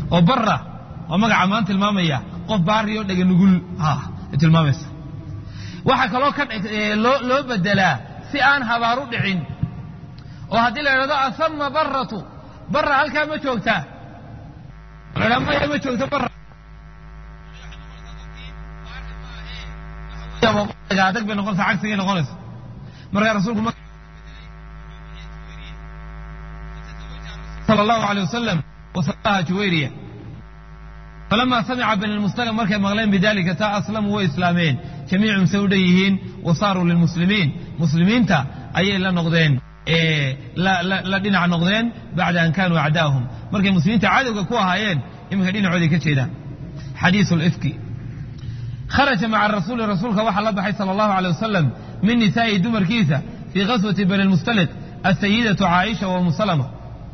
oo bara oo magaca maan tilmaamaya qof baari oo dhega nugul tilmaamaysa waxaa kaloo ka loo bedelaa si aan habaar u dhicin oo haddii la idhahdo asama baratu bara halkaa ma joogtaa la maya ma joogto bara adag bay noqonaysa cagsigay noqonaysa markaa rasuulku sala allahu alay wasalam wasalaha juwayriya falama samica bani lmustalaq markay maqleen bidalika taa aslamuu way islaameen jamiicum say u dhan yihiin wa saaruu lilmuslimiin muslimiinta ayay la noqdeen la dhinac noqdeen bacda an kaanuu acdaahum markay muslimiinta cadowga ku ahaayeen iminka dhinacooday ka jeedaan xadiisu lifki kharaja maca rasuuli rasuulka waxaa la baxay sala allahu alay wasalam min nisaa'ihi dumarkiisa fii ghaswati bani lmustaliq asayidatu caaisha wa umu salama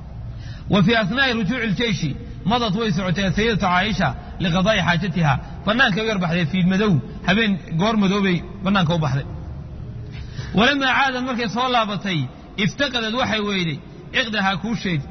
wa fii asnaa'i rujuuci ljeyshi madad way socotay asayidatu caaisha liqadaa'i xaajatiha bannaankay u yar baxday fiid madow habeen goor madoobay bannaanka u baxday walamaa caadad markay soo laabatay iftaqadad waxay weyday ciqdahaa kuusheedi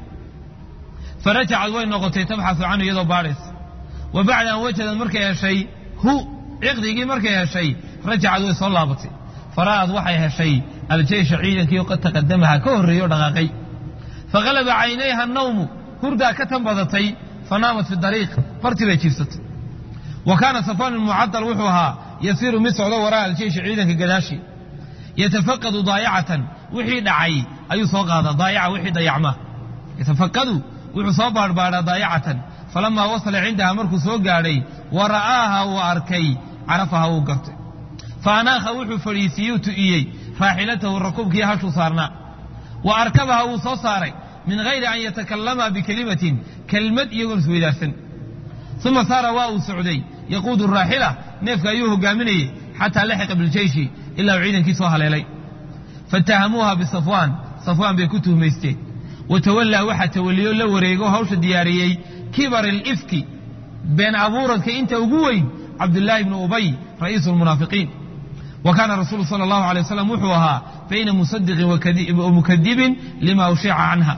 farajacad way noqotay tabxasu canhu iyadoo baadhaysa wa bacda an wajadad markay heshay hu ciqdigii markay heshay rajacad way soo laabatay fara'ad waxay heshay aljeysha ciidankii qad taqadamaha ka horreeyey oo dhaqaaqay faqalaba caynayha nawmu hurdaa ka tan badatay fanaamat fi dariiq bartii bay jiifsatay wa kaana safaan mucadal wuxuu ahaa yasiiru mid socdo waraa aljeyshi ciidanka gadaashi yatafaqadu daayacatan wixii dhacay ayuu soo qaadaa daayaca wixii dayacma yatafaqadu wuxuu soo baadhbaadhaa daayacatan falamaa wasala cindaha markuu soo gaadhay wa ra'aaha uu arkay carafaha wuu gartay fa anaakha wuxuu fadhiisiiyey u tu'iyey raaxilatahu rakuubkii hashuu saarnaa wa arkabaha wuu soo saaray min hayri an yatakallama bikelimatin kelmad iyagoon isweydaarsan uma saara waa uu socday yaquudu raaxila neefka ayuu hogaaminayey xataa laxiqa biljeyshi ilaa uu ciidankii soo haleelay fatahamuuha bisafwaan safwaan bay ku tuhmaysteen watawallaa waxaa tawaliyo la wareego hawsha diyaariyey kibar alifki been abuuradka inta ugu weyn cabdulaahi bnu ubay ra'iisu lmunaafiqiin wa kaana rasuulu sala allahu alay wasalam wuxuu ahaa bayna musadiqin wa mukadibin lima ushica canha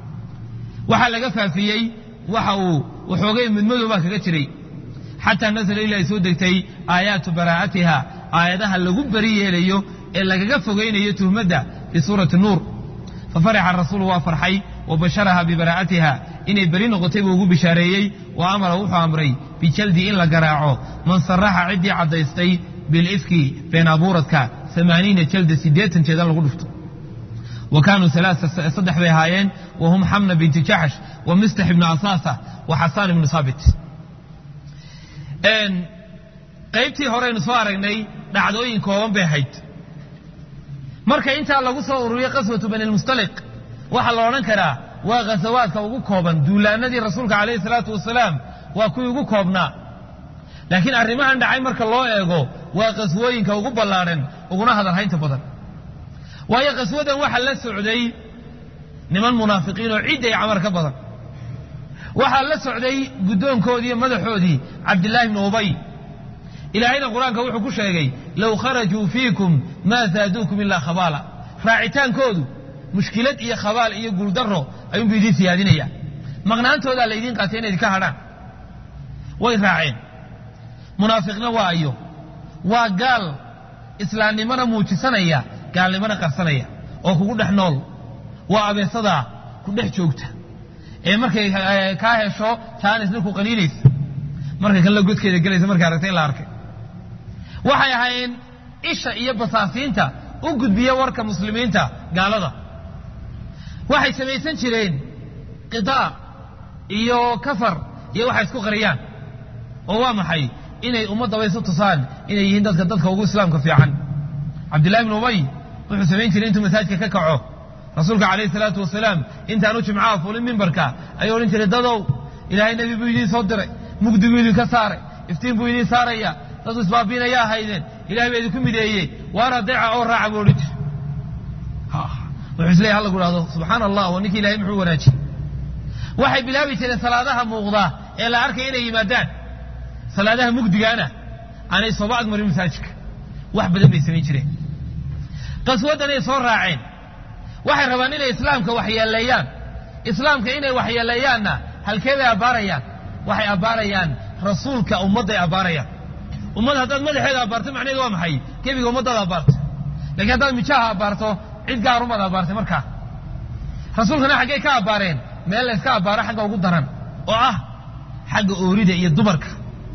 waxaa laga faafiyey waxa uu waxoogay midmadow baa kaga jiray xataa nasala ilaa ay soo degtay aayaatu baraa'atiha aayadaha lagu beri yeelayo ee lagaga fogaynayo tuhmadda fii suurati nuur fafarixa rasuulu waa farxay wa basharaha bibaraa'atiha inay beri noqotay buu ugu bishaareeyey wa amara wuxuu amray bijaldi in la garaaco man saraxa ciddii caddaystay bilifki been abuuradka amaaniina jalda siddeetan jeedan lagu dhufto wa kaanuu saddex bay ahaayeen wa hum xamna binti jaxsh wa mistax ibnu asaasa wa xasaan ibnu saabit qaybtii horeynu soo aragnay dhacdooyin kooban bay ahayd marka intaa lagu soo ururiyey qaswatu bani lmustaliq waxaa la odhan karaa waa khasawaadka ugu kooban duulaanadii rasuulka calayhi salaatu wasalaam waa kuwii ugu koobnaa laakiin arrimahan dhacay marka loo eego waa qaswooyinka ugu ballaadhan uguna hadalhaynta badan waayo qaswadan waxaa la socday niman munaafiqiin oo cidday camar ka badan waxaa la socday guddoonkoodii iyo madaxoodii cabdillaahi bnu ubay ilaahayna qur-aanka wuxuu ku sheegay low kharajuu fiikum maa zaaduukum ilaa khabaala raacitaankoodu mushkilad iyo khabaal iyo guuldarro ayuunbu idiin siyaadinaya maqnaantoodaa laydiin qaatay inay idinka hadhaan way raaceen munaafiqna waa ayo waa gaal islaamnimona muujisanaya gaalnimona qarsanaya oo kugu dhex nool waa abeesadaa ku dhex joogta ee markay kaa hesho jaanisna ku qaniinaysa markay kanla godkeeda gelaysa markay aragtay in la arkay waxay ahaayeen isha iyo basaasiinta u gudbiya warka muslimiinta gaalada waxay samaysan jireen qidaa iyo kafar iyo waxay isku qariyaan oo waa maxay inay ummaddaba isu tusaan inay yihiin dadka dadka ugu islaamka fiican cabdillahi bnu ubay wuxuu samayn jiray intuu masaajidka ka kaco rasuulka calayhi salaatu wasalaam intaanu jimcaha fulin mimbarka ayuu odhan jiray dadow ilaahay nebi buu idiin soo diray mugdi buu idinka saaray iftiin buu idiin saaraya dadu isbaabiinayaa haydeen ilahay baa idinku mideeyey waana deeca oo raaca buu odhan jiray wuxuu isleeyahy ha lagu dhahdo subxaana allah waa ninkii ilahay muxuu wanaajiyey waxay bilaabi jireen salaadaha muuqda ee la arkay inay yimaadaan salaadaha mugdigaana aanay sooba agmarin masaajidka wax badan bay samayn jireen qaswaddanay soo raaceen waxay rabaan inay islaamka waxyeeleeyaan islaamka inay waxyeeleeyaanna halkee bay abbaarayaan waxay abbaarayaan rasuulka ummadday abbaarayaan ummad haddaad madaxeeda abbaarto macnaheedu waa maxay gebiga ummaddaada abbaarto lakiin haddaad mijaha abbaarto cid gaar umaad abbaartay markaa rasuulkana xaggay ka abbaareen meel la yska abbaaro xagga ugu daran oo ah xagga oorida iyo dumarka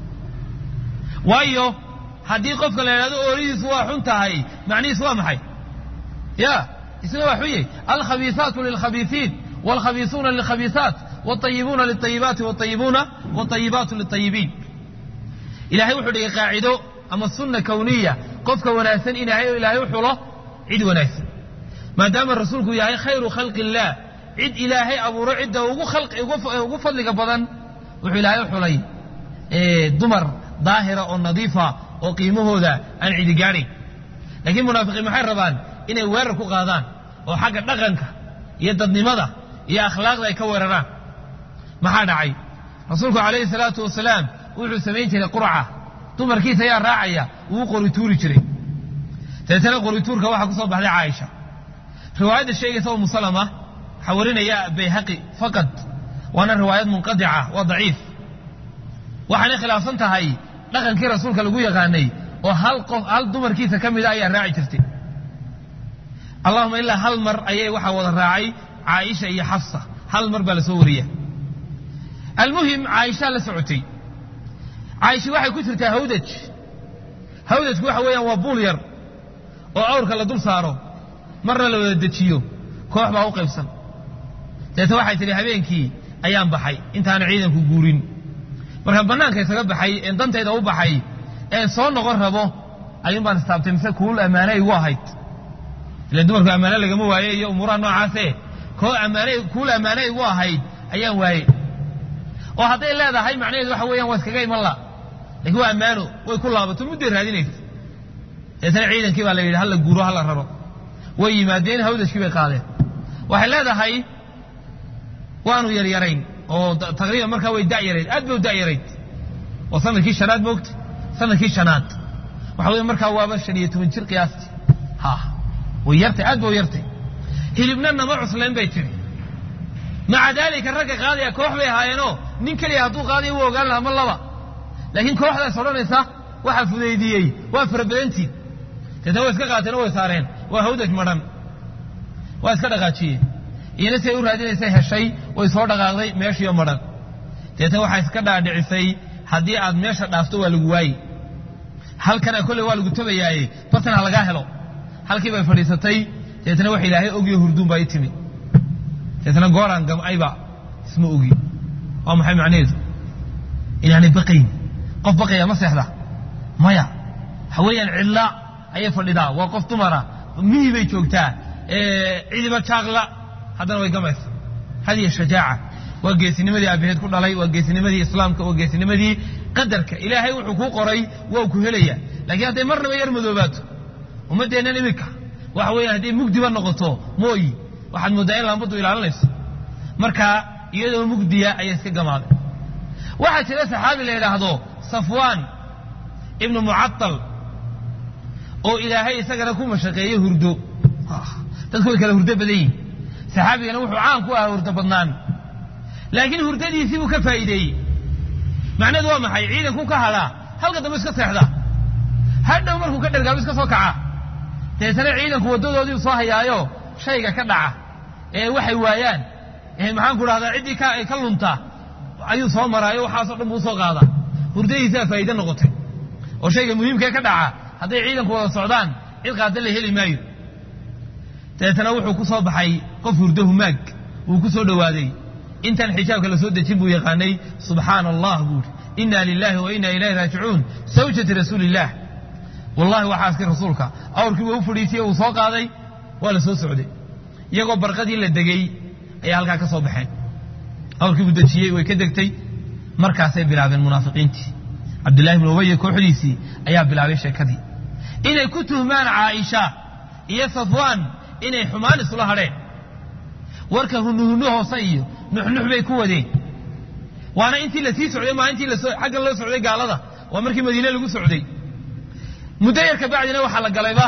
waayo haddii qofka la yidhahdo ooridiisu waa xun tahay macnihiisu waa maxay ya isna waa xunye alkhabiisaatu lilkhabiisiin wاlkhabiisuuna lilkhabiisaat wاطayibuuna liلطayibaati wاطayibuuna wاطayibaatu liلطayibiin ilahay wuxuu dhigay qaacido ama sunna kawniya qofka wanaagsan in ilaahay u xulo cid wanaagsan maadaama rasuulku yahay khayru khalqi illaah cid ilaahay abuuro cidda ugu fadliga badan wuxuu ilaahay u xulay dumar daahira oo nadiifa oo qiimahooda aan cidi gaadhayn laakiin munaafiqiin maxay rabaan inay weerar ku qaadaan oo xagga dhaqanka iyo dadnimada iyo akhlaaqda ay ka weeraraan maxaa dhacay rasuulku calayhi salaatu wasalaam wuxuu samayn jiray qurca dumarkiisa ayaa raacaya wuu qorituuri jiray dabeetana qorituurka waxaa ku soo baxday caaisha riwaayadda sheegaysa umu salama waxaa warinaya bayhaqi faqad waana riwaayad munqadica waa daciif waxaanay khilaafsan tahay dhaqankii rasuulka lagu yaqaanay oo hal qof hal dumarkiisa ka mida ayaa raaci jirtay allahuma ilaa hal mar ayay waxaa wada raacay caaisha iyo xafsa hal mar baa la soo wariya almuhim caaishaa la socotay caaisha waxay ku jirtaa hawdaj hawdajku waxa weeyaan waa buul yar oo awrka la dul saaro marna la wada dejiyo koox baa u qaybsan deeta waxay tidhi habeenkii ayaan baxay intaana ciidanku guurin markaan bannaanka isaga baxay een dantayda u baxay een soo noqon rabo ayuun baan istaabtay mise kuul ammaane igu ahayd ilan dumarku ammaane lagama waaye iyo umuuraha noocaase koo ammaane kuul ammaane igu ahayd ayaan waaye oo hadday leedahay macnaheedu waxa weeyaan waa iskaga iman la lakiin waa ammaano way ku laabato mudday raadinaysa deetana ciidankii baa la yidhi hala guuro hala raro way yimaadeen hawdajkii bay qaadeen waxay leedahay waanu yaryarayn oo taqriiban markaa way dayarayd aad bay u dayarayd waa sanadkii shanaad moogta sanadkii shanaad waxa wey markaa waaba shan iyo toban jir qiyaastii ha way yartay aad ba u yartay hilibna nama cuslayn bay tiri maca daalika ragga qaadaya koox bay ahaayeenoo nin keliya hadduu qaadayo wuu ogaan lahaa ma laba laakiin kooxdaas odhanaysa waxaa fudaydiyey waa farabadantiin deetna way iska qaateen oo way saareen waa hawdaj madhan waa iska dhaqaajiyeen iyana si ay u raadinaysay heshay way soo dhaqaaqday meeshiiyo madhan deetna waxay iska dhaadhicisay haddii aad meesha dhaafto waa lagu waaye halkana kolley waa lagu tabayaaye bartan ha lagaa helo halkii bay fadhiisatay deetna wax ilaahay ogyo hurduun baa i timi deetna gooraan gamcayba isma ogi waa maxay macnaheedu inaanay baqayn qof baqaya ma seexda maya waxa weeyaan cidla ayay fadhidaa waa qof dumara mihi bay joogtaa cidiba jaaqla haddana way gamaysa hadiya shajaaca waa geesinimadii aabaheed ku dhalay waa geesinimadii islaamka waa geesinimadii qadarka ilaahay wuxuu kuu qoray waa ku helaya laakiin hadday marnaba yar madoobaato ummaddeennan iminka waxa weeyaan hadday mugdiba noqoto mooyi waxaad mooddaa in laambaddu ilaalinayso marka iyadoo mugdiya ayay iska gamaaday waxaa jira saxaabi la yidhaahdo safwaan ibnu mucatal oo ilaahay isagana ku mashaqeeye hurdo dadku way kala hurdo badan yihin saxaabigana wuxuu caan ku ahaa hurdo badnaan laakiin hurdadiisii buu ka faa'iideeyey macnaheedu waa maxay ciidanku ka hadhaa halka dambe iska seexda hadhow markuu ka dhergaabo iska soo kaca deetana ciidanku waddadoodiiu soo hayaayo shayga ka dhaca ee waxay waayaan maxaan ku dhahdaa ciddii ka lunta ayuu soo maraayo waxaasoo dhan buu usoo qaadaa hurdadiisaa faa'iide noqotay oo shayga muhiimkee ka dhaca hadday ciidanku wada socdaan cid qaada la heli maayo dabeetana wuxuu ku soo baxay qof hurdo humaag wuu ku soo dhowaaday intaan xijaabka la soo dejin buu yaqaanay subxaana allah buuri inna lilahi wa inna ilayhi raajicuun sawjati rasuulillaah wallahi waxaa askay rasuulka awrkii waa u fadhiisiyey uu soo qaaday waa la soo socday iyagoo barqadii la degey ayaa halkaa ka soo baxeen awrkii buu dejiyey way ka degtay markaasay bilaabeen munaafiqiintii cabdullahi bn ubaya kooxdiisii ayaa bilaabay sheekadii inay ku tuhmaan caaisha iyo safwaan inay xumaan isula hadheen warka hunuhunno hoose iyo nuxnux bay ku wadeen waana intii la sii socday maa intii xaggan loo socday gaalada waa markii madiine lagu socday muddo yar ka bacdina waxaa la galayba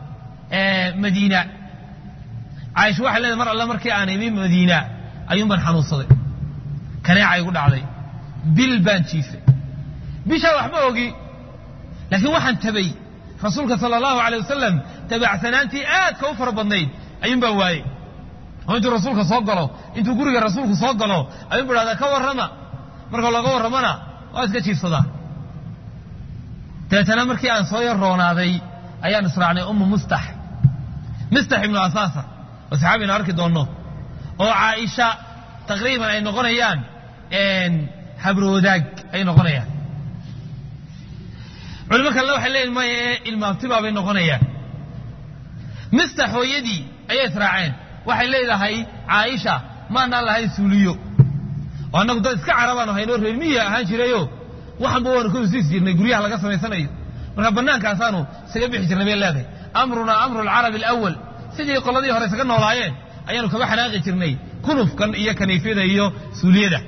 madiina caaisha waxay leedahay mar alle markii aan imi madiina ayuun baan xanuunsaday kaneeca igu dhacday bil baan jiifay bishaa waxma ogi laakiin waxaan tabay rasuulka sala allahu alay wasalam tabacsanaantii aadka u fara badnayd ayuun baan waayey oo intuu rasuulka soo galo intuu guriga rasuulku soo galo ayuun bu dhahdaa ka warrama marka looga warramana waa iska jiifsadaa dabeetana markii aan soo yar roonaaday ayaan israacnay ummu mustax mistax ibnu asaasa oo saxaabina arki doonno oo caaisha taqriiban ay noqonayaan habroodaag ay noqonayaan culimo kalena waxay leeyihin maya ee ilmaabtibaa bay noqonayaan mistax hooyadii ayay israaceen waxay leedahay caaisha maanaan lahayn suuliyo oo annagu dad iska carabaan haynoo reermiya ahaan jirayo waxanba waanu ka usiis jirnay guryaha laga samaysanayo marka bannaankaasaanu isaga bixi jirnay bay leedahay amrunaa amru alcarabi alawal sidii qoladii hore isaga noolaayeen ayaanu kaba xanaaqi jirnay kunufkan iyo kaniifyada iyo suuliyada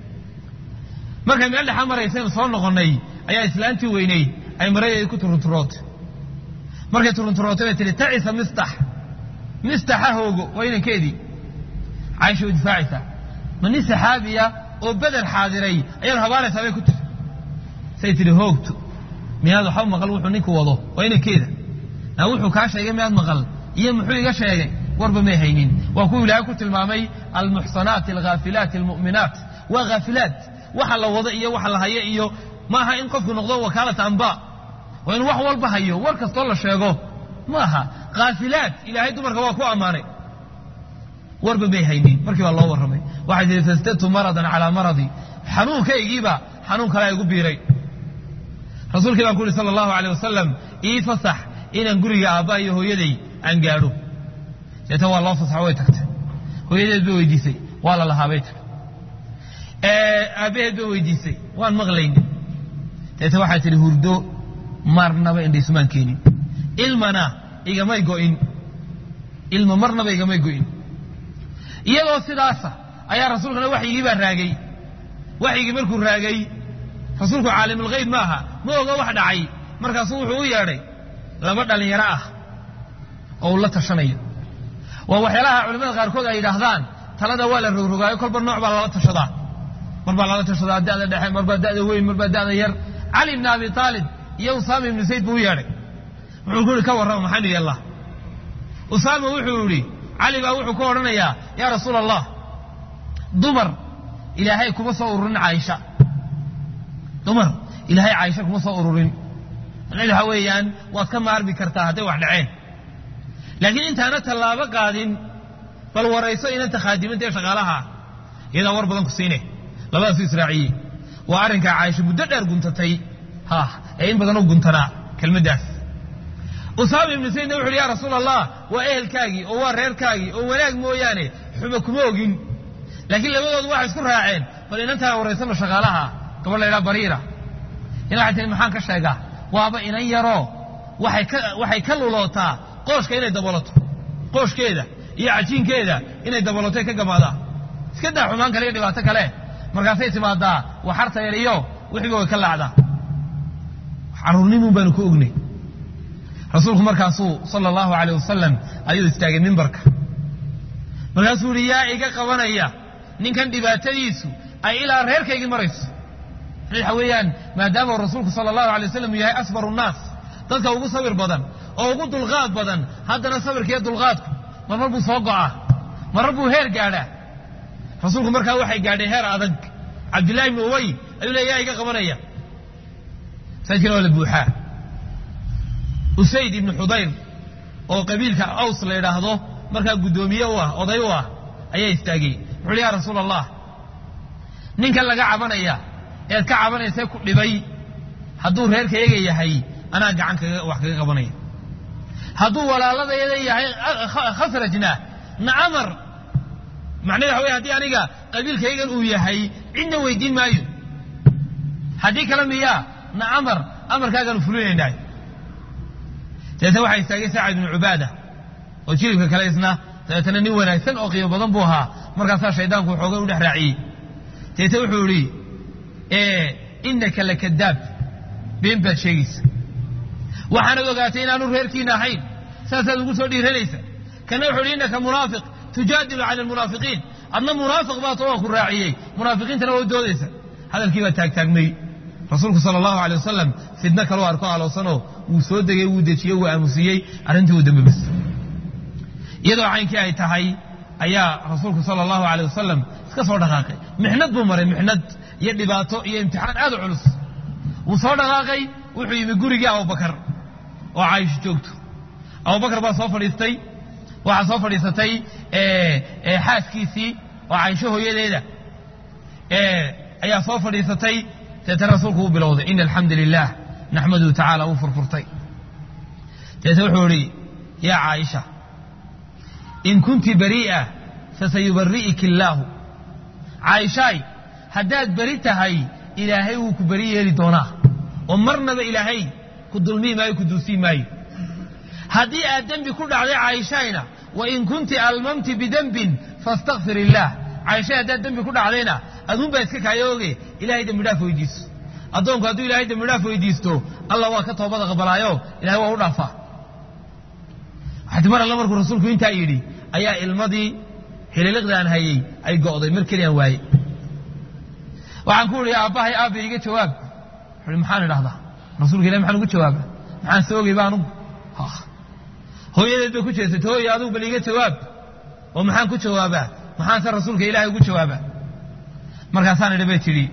markay meel dhexa maraysaynu soo noqonnay ayaa islaantii weynayd ay maradeedii ku turunturootay markay turunturootay bay tihi tacisa mistax mistaxa hoogo waa inankeedii caaisha way difaacaysaa ma nin saxaabiya oo beder xaadiray ayaanu habaanaysaa bay ku tiri say tihi hoogto miyaad waxba maqal wuxuu ninku wado waa inankeeda naa wuxuu kaa sheegay miyaad maqal iyo muxuu iga sheegay warba may haynin waa kuwa ilaahay ku tilmaamay almuxsanaat alghaafilaat almu'minaat waa haafilaat waxa la wado iyo waxa la hayo iyo maaha in qofku noqdo wakaalata amba waa in wax walba hayo war kastoo la sheego maaha khaafilaat ilaahay dumarka waa ku ammaanay warba may haynin markii baa loo warramay waxay tihi fastadtu maradan calaa maradi xanuunkaygiiba xanuun kalea igu biiray rasuulkii baan ku uhi sala allahu aleyh wasalam ii fasax inaan guriga aabba iyo hooyaday aan gaadho deeta waa loo fasaxo way tagtay hooyadeed bay weydiisay waa la lahaa bay tagtay aabbaheed bay weydiisay waan maqlayni deeta waxay tidhi hurdo marnaba indhaisumaan keenin ilmana igamay go'in ilma marnaba igamay go'in iyadoo sidaasa ayaa rasuulkana waxyigii baa raagay waxyigii markuu raagay rasuulku caalimulgeyb ma aha ma oga wax dhacay markaasuu wuxuu u yeedhay laba dhallinyaro ah oo uu la tashanayo waa waxyaalaha culimmada qaarkood ay yidhaahdaan talada waa la rogrogaayo kolba nooc baa lala tashadaa mar baa lala tashadaa da'da dhexe mar baa da'da weyn mar baa da'da yar cali ibni abi aalib iyo usaama ibnu zayd buu u yeedhay wuxuu ku yihi ka warrama maxaynu yeellaa usaama wuxuu yidhi cali baa wuxuu ka odhanayaa yaa rasuula allah dumar ilaahay kuma soo ururin caaisha dumar ilaahay caaisha kuma soo ururin macnahedu waxa weeyaan waad ka maarmi kartaa hadday wax dhaceen laakiin intaana tallaabo qaadin bal warayso inanta khaadimanta ee shaqaalaha iyadaa war badan ku siine labadaasu israaciyey waa arrinkaa caaisha muddo dheer guntatay ha ee in badan u guntanaa kelmaddaas usaama ibnu saydna wuxu uhi ya rasuula allah waa ehelkaagii oo waa reerkaagii oo wanaag mooyaane xuba kuma ogin laakiin labadoodu waxay isku raaceen bal inantaa waraysano shaqaalaha gabadh la ydhaha bariira ina waxay tihi maxaan ka sheegaa waaba inan yaroo waxay ka lulootaa qooshka inay dabolato qooshkeeda iyo cajiinkeeda inay daboloto ka gamaadaan iska daa xumaan kale iyo dhibaato kale markaasay timaadaa waxarta yar iyo wixiiba way ka laacdaa caruurnimun baanu ku ognay rasuulku markaasuu sala allahu aleyh wasalam ayuu istaagay mimbarka markaasuu yihi yaa iga qabanaya ninkan dhibaatadiisu ay ilaa reerkaygii marayso waxa weeyaan maadaama rasuulku sala allahu alay wasalam uu yahay asbaru nnaas dadka ugu sabir badan oo ugu dulqaad badan haddana sabirkiiyo dulqaadku marmar buu soo go'aa marmar buu heer gaadhaa rasuulku markaa waxay gaadhay heer adag cabdillahi ibnu ubay ayuu le yaa iga qabanaya masaajidkana waa la buuxaa usayd ibnu xudayr oo qabiilka aws la yidhaahdo markaa guddoomiye u ah oday u ah ayaa istaagay wuxu uhi ya rasuula allah ninkan laga cabanaya ead ka cabanaysee ku dhibay hadduu reerkayaga yahay anaa gacan kaga wax kaga qabanaya hadduu walaaladayada yahay khasrajna nacamar macnahedu waxa wey hadii aniga qabiilkaygan uu yahay cidna weydiin maayo haddii kale miyaa nacamar amarkaagaanu fulinaynaa dabeetna waxaa istaagay sacad ibnu cubaada oo jilibka kale isna dabeetana nin wanaagsan oo qiimo badan buu ahaa markaasaa shaydaanku xoogay u dhex raaciyey dabeetna wuxuu idhi inaka lakadaab been baad sheegaysa waxaanad ogaatay inaanu reerkiina ahayn saasaad ugu soo dhiiranaysa kana wuxu uhi innaka munaafiq tujaadilu cani almunaafiqiin adna munaafiq baa too ku raaciyey munaafiqiintana waa u doodaysa hadalkii baa taagtaagmay rasuulku sala allahu alay wasalam fidno kaloo arko alowsanoo wuu soo degay wuu dejiyey wuu aamusiyey arrintii uu dambebas iyadoo caynkii ay tahay ayaa rasuulku sala allahu alay wasalam iska soo dhaqaaqay mixnad buu maray mixnad iyo dhibaato iyo imtixaan aad u culus wuu soo dhaqaaqay wuxuu yimi gurigii abubakar oo caaisho joogto abubakar baa soo fadhiistay waxaa soo fadhiisatay xaaskiisii oo caaisho hooyadeeda ayaa soo fadhiisatay deetana rasuulku uu bilowday ina alxamdu lilah naxmaduhu tacaala wuu furfurtay deete wuxuu idhi yaa caaisha in kunti barii'a fasayubari'iki illaahu caaishaay haddaad beri tahay ilaahay wuu ku beri yeeli doonaa oo marnaba ilaahay ku dulmii maayo ku duusii maayo haddii aad dembi ku dhacday caaishayna wain kunti almamti bidembin faastakfir illaah caaishay haddaad dembi ku dhacdayna aduunbaa iska kaayooge ilahay dembi dhaaf weydiiso addoonku hadduu ilahay dembi dhaaf weydiisto allah waa ka toobada qabalaayo ilahay waa u dhaafaa waxaati mar alle markuu rasuulku intaa yidhi ayaa ilmadii hililiqdaan hayey ay go'day mar keliyaan waaye waxaan ku idhi aabbahay aabba iga jawaab wuxuuhi maxaan idhahdaa rasuulka ilahi maxaan ugu jawaaba maxaan soogay ba anugu hooyadeed bay ku jeesatay hooyo adugu bal iga jawaab oo maxaan ku jawaabaa maxaanse rasuulka ilaahay ugu jawaabaa markaasaan idhi bay tidhi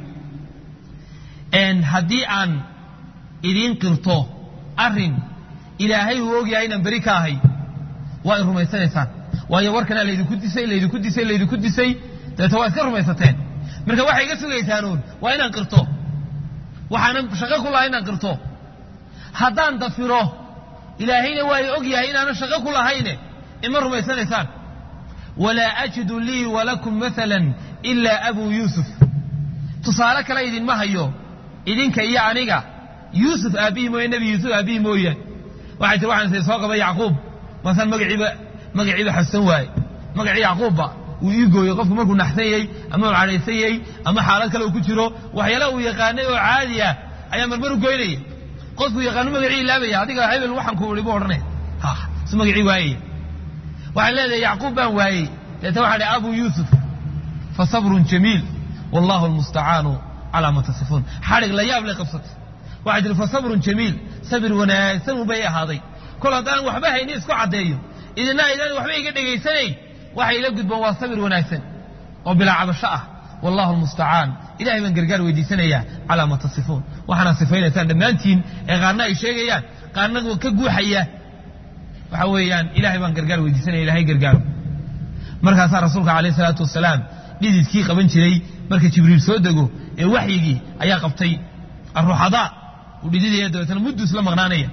haddii aan idiin qirto arrin ilaahay uu ogyahay inaan beri ka ahay waa i rumaysanaysaan waayo warkanaa laydinku disay laydinku disay laydinku disay dabeeta waa iska rumaysateen marka waxay iga sugaysaanuun waa inaan qirto waxaanan shaqo ku lahay inaan qirto haddaan dafiro ilaahayna waa i og yahay inaanan shaqo ku lahayne ima rumaysanaysaan walaa ajidu lii walakum maalan ilaa abuu yuusuf tusaale kale idinma hayo idinka iyo aniga yuusuf aabbihii mooye nebi yuusuf aabbihii mooyaan waxay tir waxaan say soo qaba yacquub masaan magaciiba magaciiba xasusan waaye magacii yacquubba wuu ii gooyey qofku markuu naxsanyey ama uu cadhaysanyey ama xaalad kale uu ku jiro waxyaala uu yaqaanay oo caadi ah ayaa marmar u goynaya qofkuu yaqaano magacii ilaabaya adiga hebel waxaan ku ihi bu odhanaya su magacii waayaya waxay leedahay yacquub baan waayey deeta waxaa dhi abuu yuusuf fa sabrun jamiil wallahu almustacaanu calaa ma tasifuun xadhig la yaab lay qabsatay waxay tihi fa sabrun jamiil sabir wanaagsan unbay ahaaday kol haddaan waxba hayni isku caddeeyo idina aydaan waxba iga dhegaysanayn waxay ila gudboon waa sabir wanaagsan oo bilaa cabasho ah wallahu almustacaan ilahay baan gargaar weydiisanayaa calaa ma tasifuun waxaana sifaynaysaan dhammaantiin ee qaarna ay sheegayaan qaarna ka guuxaya waxa weeyaan ilahay baan gargaar weydiisanaya ilahay gargaaro markaasaa rasuulka alayh salaatu wasalaam dhididkii qaban jiray marka jibriil soo dego ee waxyigii ayaa qabtay aruuxadaa uu dhididaya dabeetana mudduu isla maqnaanaya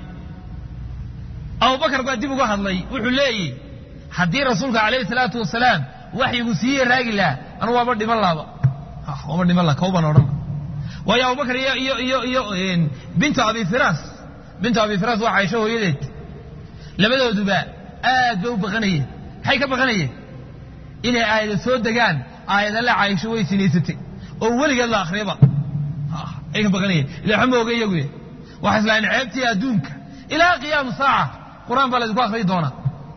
abubakar baa dib uga hadlay wuxuu leeyihi haddii rasuulka alayhi salaatu wasalaam waxyigu siiye raagi laha anu waaba dhiman laaba waaba dhiman laha kawbaan odhan waayo abubakar iyo iyo iyo iyo bintu abi firas bintu abi firas waa caisho hooyadeed labadooduba aad bay u baqanayeen maxay ka baqanayeen inay aayada soo degaan aayadalla caisho way sinaysatay oo weligeed la akhriyaba ay ka baqanayeen ila waxba ma oga iyaguye waxay islahayn ceebtii adduunka ilaa qiyaamu saaca qur-aan baa laydinku akhriyi doonaa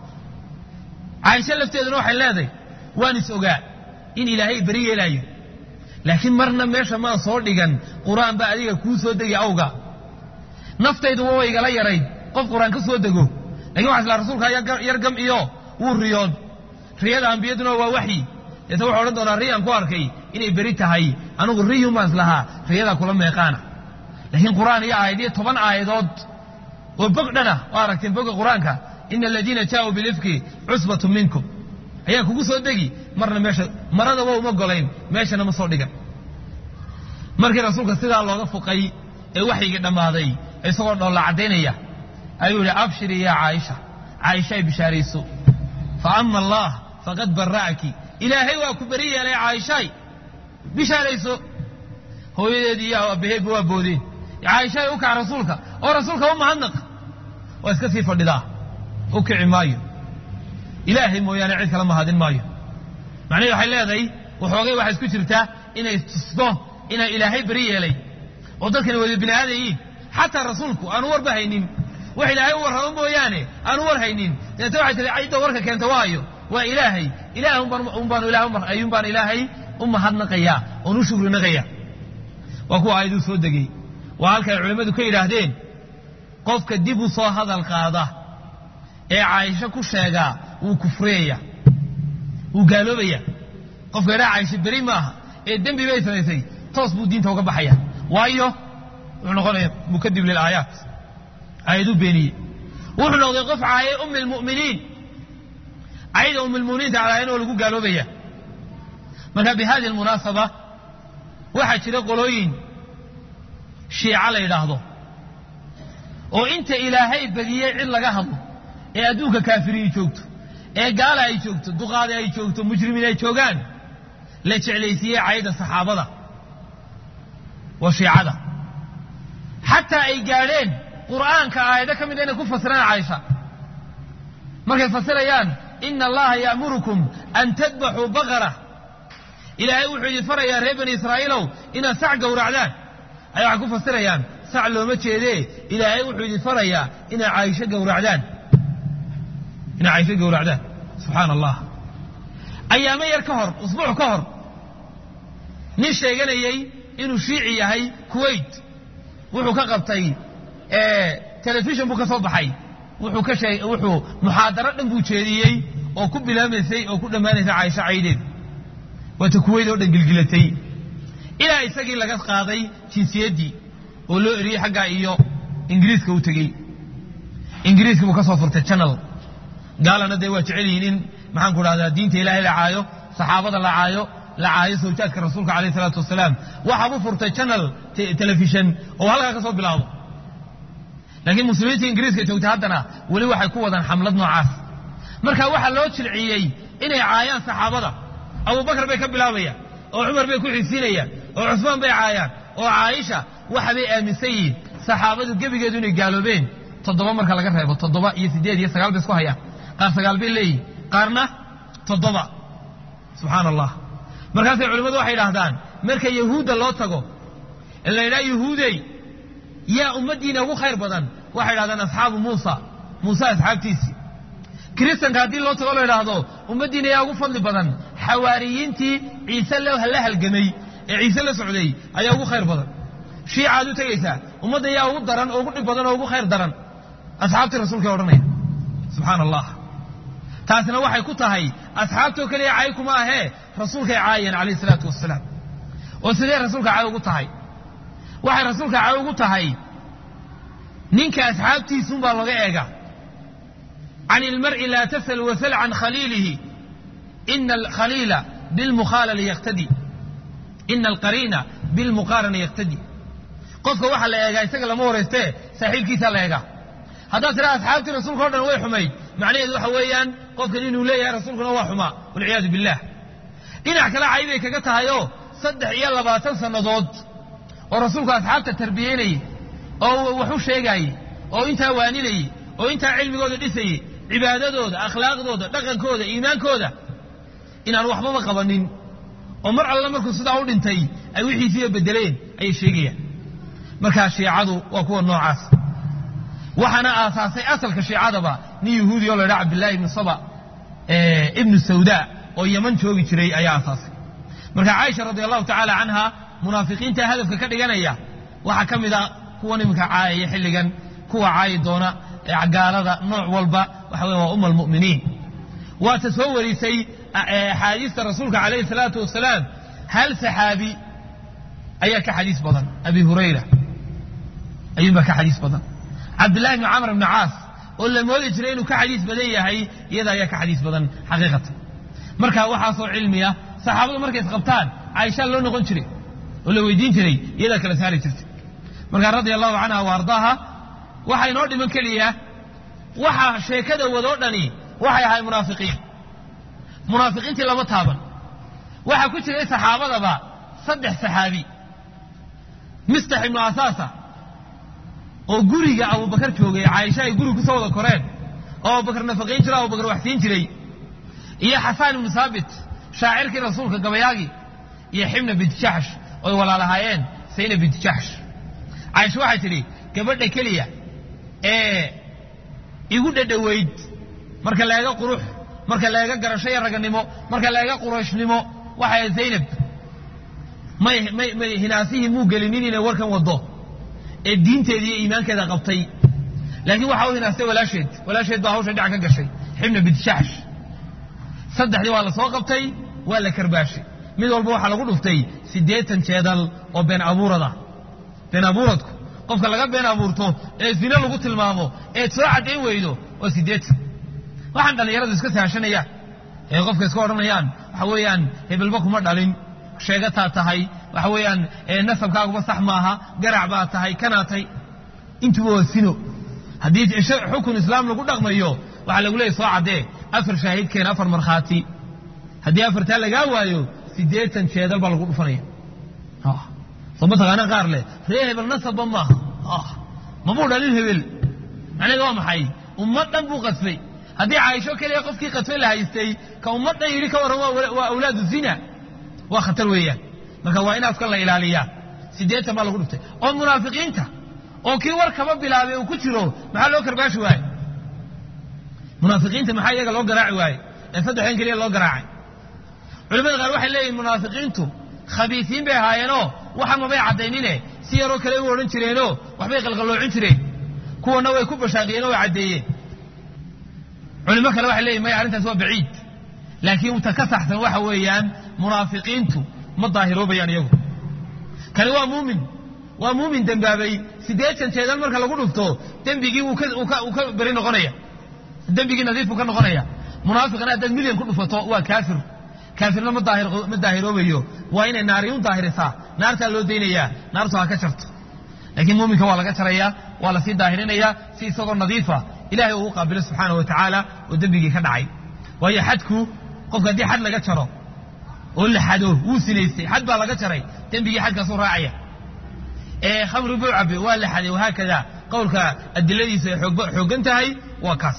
caaisho lafteeduna waxay leedahay waan is ogaa in ilaahay beri yeelaayo laakiin marna meesha maan soo dhigan qur-aan baa adiga kuu soo degi awga naftaydu waa igala yarayd qof qur-aan ka soo dego lakin waxa islaa rasuulka yar gam iyo wuu riyood riyada ambiyaduna waa waxyi deeta wuxuu odhan doonaa riyaan ku arkay inay beri tahay anigu riyun baan islahaa riyadaa kula meeqaana laakiin qur-aan iyo aayad iyo toban aayadood oo bog dhana waa aragteen boga qur-aanka ina aladiina jaauu bilifki cusbatu minkum ayaa kugu soo degi marna meesha maradaba uma golayn meeshana ma soo dhigan markii rasuulka sidaa looga fuqay ee waxyigii dhammaaday isagoo dhoolla caddaynaya ayuu yihi abshiri yaa caaisha caaisha ay bishaarayso fa ama allah faqad bara'aki ilaahay waa ku beri yeelay caaishaay bishaarayso hooyadeedii iyo abaheedba waa boodeen caaishaay u kac rasuulka oo rasuulka u mahadnaq waa iska sii fadhidaa u kici maayo ilaahay mooyaane cid kala mahadin maayo macnaheed waxay leedahay waxoogay waxay isku jirtaa inay tusto inaa ilaahay beri yeelay oo dadkani wada bini aadayiin xataa rasuulku aanu warba haynin wax ilaahay u warramo mooyaane aanu war haynin deeta waxay tihi cidda warka keenta waayo waa ilaahay ilaah unbaan ayuun baan ilaahay u mahadnaqayaa oon u shukri naqaya waa kuwa aayaduu soo degay waa halkay culimmadu ka yidhaahdeen qofka dib u soo hadal qaada ee caaisho ku sheegaa wuu kufriyaya wuu gaaloobaya qofka idhaa caaisho beri maaha ee dembi bay samaysay toos buu diinta uga baxaya waayo wuxuu noqonaya mukadib lilaayaat aayaduu beeniyey wuxuu noqday qof caayay ummi lmu'miniin cayda ummi lmu'miniinta calaayan oo lagu gaaloobaya marka bi hadihi almunaasaba waxaa jira qolooyin shiica la yidhaahdo oo inta ilaahay badiyey cid laga hadlo ee adduunka kaafiriyi joogto ee gaala ay joogto duqaada ay joogto mujrimiin ay joogaan la jeclaysiiyey cayda saxaabada waa shiicada xataa ay gaadheen qur'aanka aayado ka mida inay ku fasiraan caaisha markay fasirayaan ina allaha ya'murukum an tadbaxuu baqara ilaahay wuxuu idin farayaa reer bani israa'iilow inaad sac gowracdaan ay waxay ku fasirayaan sac looma jeedee ilaahay wuxuu idin farayaa inaad caaisho gowracdaan inaad caaisho gowracdaan subxaana allah ayaamo yar ka hor usbuuc ka hor nin sheeganayey inuu shiici yahay kuwait wuxuu ka qabtay telefishon buu ka soo baxay wuxuu ka sheeg wuxuu muxaadaro dhan buu jeediyey oo ku bilaamaysay oo ku dhammaanaysay caaisho caydeed waata kuwayt oo dhan gilgilatay ilaa isagii laga qaaday jinsiyaddii oo loo eriyey xaggaa iyo ingiriiska u tegey ingiriiska buu ka soo furtay janal gaalana dee waa jecel yihiin in maxaan ku dhahdaa diinta ilaahay la caayo saxaabada la caayo la caayo sawjaadka rasuulka alayh isalaatu wasalaam waxaabuu furtay janal telefishon oo halkaa ka soo bilaabo laakiin muslimiinta ingiriiska joogtay haddana weli waxay ku wadaan xamlad noocaas marka waxaa loo jilciyey inay caayaan saxaabada abubakar bay ka bilaabayaan oo cumar bay ku xigsiinayaan oo cusmaan bay caayaan oo caaisha waxabay aaminsan yihiin saxaabadu gebigeedu inay gaaloobeen toddoba marka laga reebo toddoba iyo siddeed iyo sagaal bay isku hayaan qaar sagaal bay leeyihin qaarna toddoba subxaana allah markaasay culimmadu waxay idhaahdaan marka yahuudda loo tago ee la yidhaha yahuudey yaa ummaddiina ugu khayr badan waxay idhahdaan asxaabu muusa muuse asxaabtiisii kiristanka haddii loo tago la idhaahdo ummaddiina yaa ugu fadli badan xawaariyiintii ciise la halgamay ee ciise la socday ayaa ugu khayr badan shiicaad u tegaysaa ummadda yaa ugu daran oo ugu dhib badan oo ugu khayr daran asxaabtii rasuulka odhanaya subxaana allah taasina waxay ku tahay asxaabtoo keliya caay kuma ahee rasuulkay caayeen calayh isalaatu wasalaam oo sidee rasuulka caay ugu tahay waxay rasuulka caay ugu tahay ninka asxaabtiisuunbaa looga eega can ilmar'i laa tasal wasal can khaliilihi ina alkhaliila bilmukhaalali yaqtadi ina alqariina bilmuqaarana yaqtadi qofka waxaa la eegaa isaga lama horaystee saaxiibkiisaa la eegaa haddaad tidhaha asxaabtii rasuulka o dhan way xumayd macnaheedu waxa weeyaan qofkan inuu leeyahay rasuulkuna waa xumaa walciyaadu billah dhinac kale caybay kaga tahayoo saddex iyo labaatan sannadood oo rasuulku asxaabta tarbiyeynayey oo wax u sheegaayey oo intaa waaninayey oo intaa cilmigooda dhisayey cibaadadooda akhlaaqdooda dhaqankooda iimaankooda inaan waxbaba qabanin oo mar alla markuu sidaa u dhintay ay wixiisiiba bedeleen ayay sheegayaan markaa shiicadu waa kuwa noocaas waxaana aasaasay asalka shiicadaba nin yahuudi oo la ydhaha cabdillahi ibnu saba ibnu sawda oo yaman joogi jiray ayaa aasaasay marka caaisha radi allahu tacaala canha munaafiqiinta hadafka ka dhiganaya waxaa ka mid a kuwan iminka caayaya xilligan kuwa caayi doona gaalada nooc walba waxa wey waa uma almu'miniin waata soo warisay axaadiista rasuulka calayhi salaatu wasalaam hal saxaabi ayaa ka xadiis badan abi hurayra ayuunbaa ka xadiis badan cabdillahi bni camr bni caas oo la moodi jiray inuu ka xadiis badan yahay iyada ayaa ka xadiis badan xaqiiqatan marka waxaasoo cilmiya saxaabadu markay isqabtaan caaishaa loo noqon jiray oo la weydiin jiray iyadaa kala saari jirtay markaa radia allahu canha wa ardaaha waxaa inoo dhiman keliya waxa sheekada wadoo dhani waxay ahay munaafiqiin munaafiqiintii lama taaban waxaa ku jiray saxaabadaba saddex saxaabi mistax ibnu asaasa oo guriga abubakar joogay caaisha ay guriga kusoo wada koreen oo abubakar nafaqayn jiro abubakar waxsiin jiray iyo xasaan ibnu saabit shaacirkii rasuulka gabayaagii iyo xibna binti jaxsh oy walaalahaayeen sayna binti jaxsh caaisha waxay tidhi gabadha keliya ee igu dhadhoweyd marka la eega qurux marka la eega garasho iyo raganimo marka la eega qurayshnimo waxay zaynab may may may hinaasihii muu gelinin inay warkan waddo ee diinteeda iyo iimaankeeda qabtay laakiin waxaa u hinaastay walaasheed walaasheed baa hawsha dhinac ka gashay xibna bidshaash saddexdii waa la soo qabtay waa la karbaashay mid walba waxaa lagu dhuftay siddeetan jeedal oo been abuurada been abuuradku qofka laga been abuurto ee zine lagu tilmaamo eed soo caddayn weydo waa siddeetan waxaan dhallinyaradu iska saashanayaan ee qofka iska odhanayaan waxa weeyaan hebelba kuma dhalin sheegataa tahay waxa weeyaan nasabkaaguba sax maaha garac baa tahay kanaa tahay intuba waa sino haddii xukun islaam lagu dhaqmayo waxaa lagu leeyay soo caddee afar shaahidkeen afar markhaati haddii afartaa lagaa waayo siddeetan jeedal baa lagu dhufanaya soo mataqaana qaar leh ree hebel nasabba maaha mabuu dhalin hebel macnaheeda waa maxay ummad dhan buu qadfay haddii caaisho keliya qofkii qadfay la haystay ka ummad dhan yidhi ka warran waa awlaadu zina waa khatar weeyaan marka waa in afkan la ilaaliyaa siddeetan baa lagu dhuftay oo munaafiqiinta oo kii war kaba bilaabay uu ku jiro maxaa loo karbaashi waaye munaafiqiinta maxaa iyaga loo garaaci waaye ee saddexdan keliya loo garaacay culimada qaar waxay leeyihin munaafiqiintu khabiisiin bay ahaayeenoo waxa mabay caddaynine si yaroo kale u odhan jireenoo waxbay qalqaloocin jireen kuwana way ku bashaaqiyeen oo way caddeeyeen culimo kale waxay leeyihin maya arrintaas waa baciid laakiin ta ka saxsan waxa weeyaan munaafiqiintu ma daahiroobayaan iyagu kani waa muumin waa muumin dembaabay siddeetan jeedal marka lagu dhufto dembigii wuu ka beri noqonaya dembigii nadiif buu ka noqonaya munaafiqna haddaad milyan ku dhufato waa kaafir kaafirna ma daahiroobayo waa inay naari u daahirisaa naartaa loo daynayaa naartu ha ka jarto laakiin muuminka waa laga jarayaa waa lasii daahirinayaa si isagoo nadiifa ilahay uu qaabilo subxaana wa tacaala oo dembigii ka dhacay waayo xadku qofka haddii xad laga jaro oo la xado wuu sinaystay xad baa laga jaray dembigii xadkaasuu raacaya ee khamri buu cabe waa la xaday wahaakada qowlka adiladiisa ay xooggan tahay waa kaas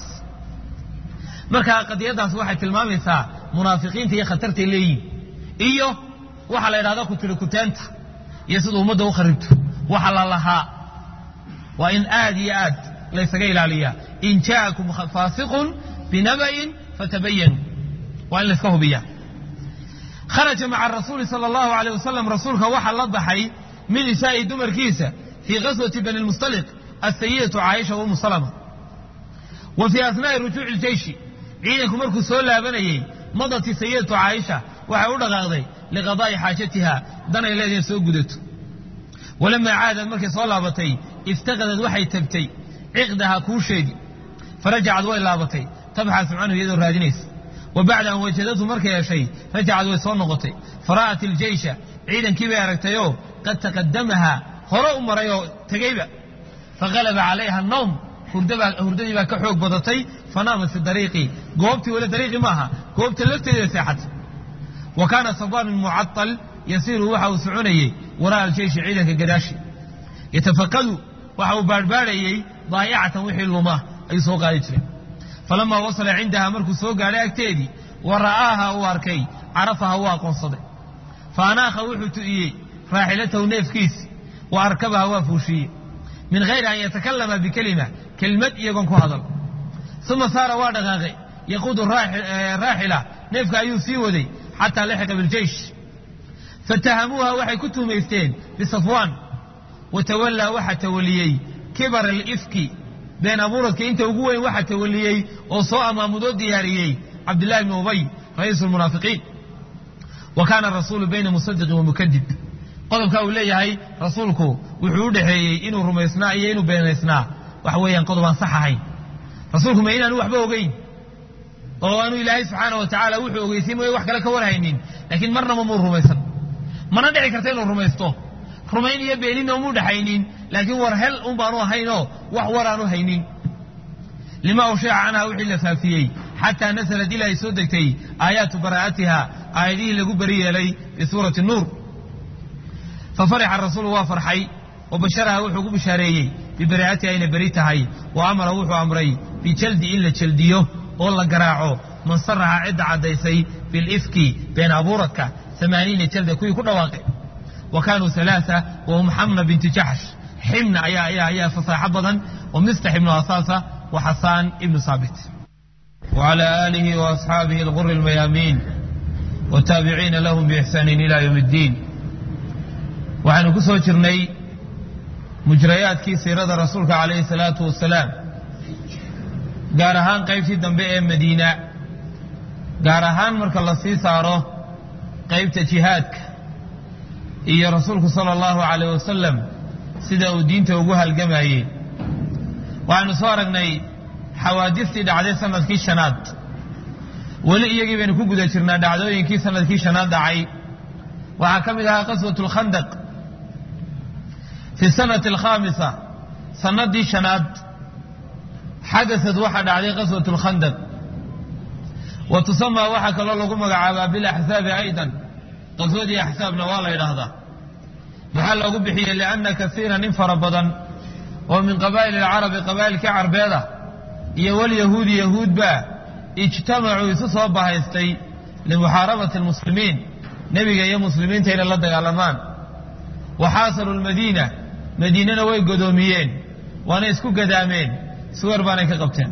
marka qadiyadaas waxay tilmaamaysaa munaafiqiinta iyo khatartay leeyihin iyo waxaa la yidhahda ku tiri kuteenta iyo sida ummadda u kharibto waxa la lahaa waa in aad iyo aad laysaga ilaaliyaa in jaakum faasiqun binaba'in fatabayanu waa in layska hubiyaa kharaja maca rasuuli sala allahu alayh wasalam rasuulka waxaa la baxay min nisaa'i dumarkiisa fii qaswati bani lmustaliq asayidatu caaisha wa umu salama wa fii asnaa'i rujuuci iljeyshi ciidanku markuu soo laabanayey madati sayidatu caaisha waxay u dhaqaaqday liqadaa'i xaajatiha danay leedahay soo gudato walamaa caadad markay soo laabatay iftaqadad waxay tagtay ciqdaha kuusheedii farajacad way laabatay tabxasu canhu iyadoo raadinaysa wa bacda an wajadatu markay heshay rajacad way soo noqotay fara'at iljeysha ciidankii bay aragtayoo qad taqadamaha hore u maray oo tegeyba faqalaba calayha annawm hurdadii baa ka xoog badatay fanaamat fi dariiqi goobtii weli dariiqi maaha goobta lafteeda seexatay wa kaana sabaanin mucatal yasiiru waxa uu soconayey wara'a aljeyshi ciidanka gadaashi yatafaqadu waxa uu baadhbaadhayey daa'icatan wixii luma ayuu soo qaadi jiray falamaa wasala cindaha markuu soo gaadhay agteedii wa ra'aaha uu arkay carafaha wuu aqoonsaday fa anaakha wuxuu tu'iyey raaxilatahu neefkiisi wa arkabaha waa fuushiye min hayri an yatakallama bikelima kelimad iyagoon ku hadal uma saara waa dhaqaaqay yaquudu raaxila neefka ayuu sii waday xataa laxiqa biljeysh fatahamuuha waxay ku tuumaysteen bisafwaan watawallaa waxaa tawaliyey kibar alifki been abuuradka inta ugu weyn waxaa tawaliyey oo soo amaamudoo diyaariyey cabdillahi bni ubay ra'iisu lmunaafiqiin wa kaana rasuulu bayna musadiqin wa mukadib qodobkaa uu leeyahay rasuulku wuxuu u dhexeeyey inuu rumaysnaa iyo inuu beenaysnaa waxa weeyaan qodob aan sax ahayn rasuulku ma inaanu waxba ogeyn oo aanu ilaahay subxaana wa tacaala wuxuu ogeysiin mooye wax kale ka warhaynin laakiin marnaba muu rumaysan mana dhici karta inuu rumaysto rumayn iyo beeninna umuu dhexaynin laakiin war hel un baanu ahaynoo wax war aanu haynin lima ushica canha wixii la faafiyey xataa nasalad ilaa ay soo degtay aayaatu baraa'atiha aayadihii lagu beri yeelay fii suurati nuur fafarixa rasuulu waa farxay wa basharaha wuxuu ku bishaareeyey bibaraa'atiha inay beri tahay wa amara wuxuu amray bijaldi in la jeldiyo oo la garaaco man saraxa cidda caddaysay bilifki been abuuradka amaaniina jalda kuwii ku dhawaaqay wa kaanuu alaaa wahum xamna binti jaxsh ximna ayaa ayaa ayaa fasaaxo badan wa mistax ibnu asaasa wa xasaan ibnu saabit وعلى آله وأصحابه الغر الميامين والتابعين لهم بإحسان إلى يوم الدين waxaynu ku soo jirnay mujrayaadkii siirada rasuulka calayhi salaatu wasalaam gaar ahaan qaybtii dambe ee madiina gaar ahaan marka la sii saaro qaybta jihaadka iyo rasuulku sala allahu calayh wasalam sida uu diinta ugu halgamayey waxaynu soo aragnay xawaadistii dhacday sanadkii shanaad weli iyagii baynu ku guda jirnaa dhacdooyinkii sanadkii shanaad dhacay waxaa ka mid ahaa qaswat lkhandaq fi sanati alkhaamisa sanadii shanaad xadasad waxaa dhacday qaswat lkhandaq wa tusamaa waxaa kaloo lagu magacaabaa bilaxsaabi aydan qaswadii axsaabna waa la ydhaahdaa maxaa loogu bixiyey lianna kasiiran in fara badan oo min qabaa'il alcarabi qabaa'ilkii carbeeda iyo walyahuudi yahuudba ijtamacuu isu soo bahaystay limuxaarabati almuslimiin nebiga iyo muslimiinta inay la dagaalamaan wa xaasaruu lmadiina madiinana way godoomiyeen waana isku gadaameen suwer baanay ka qabteen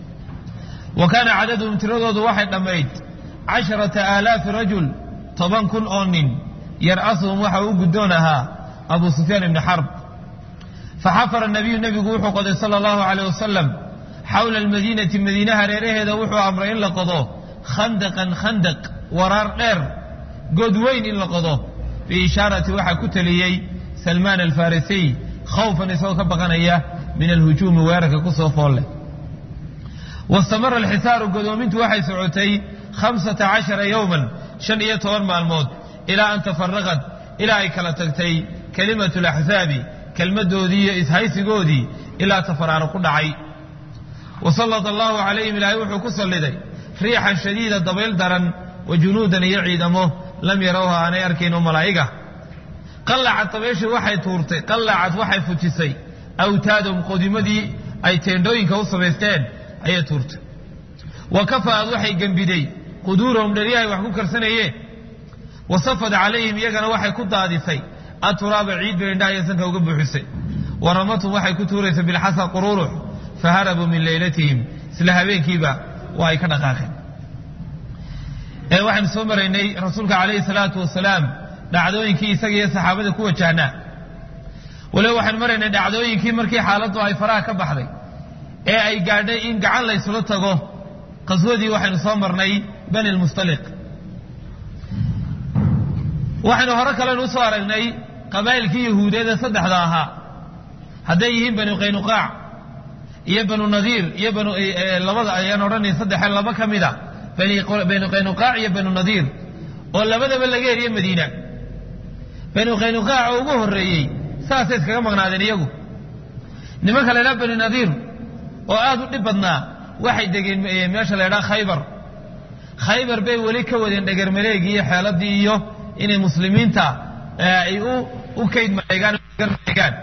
wa kaana cadaduhum tiradoodu waxay dhammayd casharata aalaafi rajul toban kun oo nin yar'asuhum waxa u guddoon ahaa abu sufyaan ibni xarb faxafara nabiyu nebigu wuxuu qoday sala allahu caleyh wasalam xawla almadiinati madiine hareeraheeda wuxuu amray in la qodo khandaqan khandaq waraar dheer god weyn in la qodo biishaarati waxaa ku teliyey salmaan alfarisiy khawfan isagoo ka baqanaya min alhujuumi weerarka ku soo foolle wastamara alxisaaru godoomintu waxay socotay khamsata cashara yowman shan iyo toban maalmood ilaa an tafaraqad ilaa ay kala tagtay kelimatu laxsaabi kelmaddoodii iyo ishaysigoodii ilaa tafaraaro ku dhacay wasallada allahu calayhim ilaahay wuxuu ku salliday riixan shadiida dabayl daran wa junuudan iyo ciidamo lam yarawha aanay arkayn oo malaa'iga qallacad dabayshii waxay tuurtay qallacad waxay fujisay awtaadum qodimadii ay teendhooyinka u samaysteen ayay tuurtay wa kafa'ad waxay gembiday quduurahum dheryahay wax ku karsanayeen wa safad calayhim iyagana waxay ku daadisay aturaaba ciid bay indhaha iyo sanka uga buuxisay wa ramatum waxay ku tuuraysay bilxasa qururux faharabuu min leylatihim isla habeenkiiba waa ay ka dhaqaaqeen waxaynu soo maraynay rasuulka calayhi salaatu wasalaam dhacdooyinkii isaga iyo saxaabada ku wajahnaa waliba waxaynu maraynay dhacdooyinkii markii xaaladdu ay faraha ka baxday ee ay gaadhay in gacan la ysula tago qaswadii waxaynu soo marnay bani lmustaliq waxaynu hore kalenu usoo aragnay qabaa'ilkii yahuudeed ee saddexda ahaa hadday yihiin banu qaynuqaac iyo banu nadiir iyo banu labada ayaan odhanay saddexe laba ka mida banu qaynuqaac iyo banu nadiir oo labadaba laga heriye madiina banu qaynuqaac oo ugu horreeyey saasay iskaga maqnaadeen iyagu nimanka la ydhaha banu nadiir oo aad u dhib badnaa waxay degeen meesha la ydhaha khaybar khaybar bay weli ka wadeen dhegermareegii iyo xeeladii iyo inay muslimiinta ay u kayd mareegaan mareegaan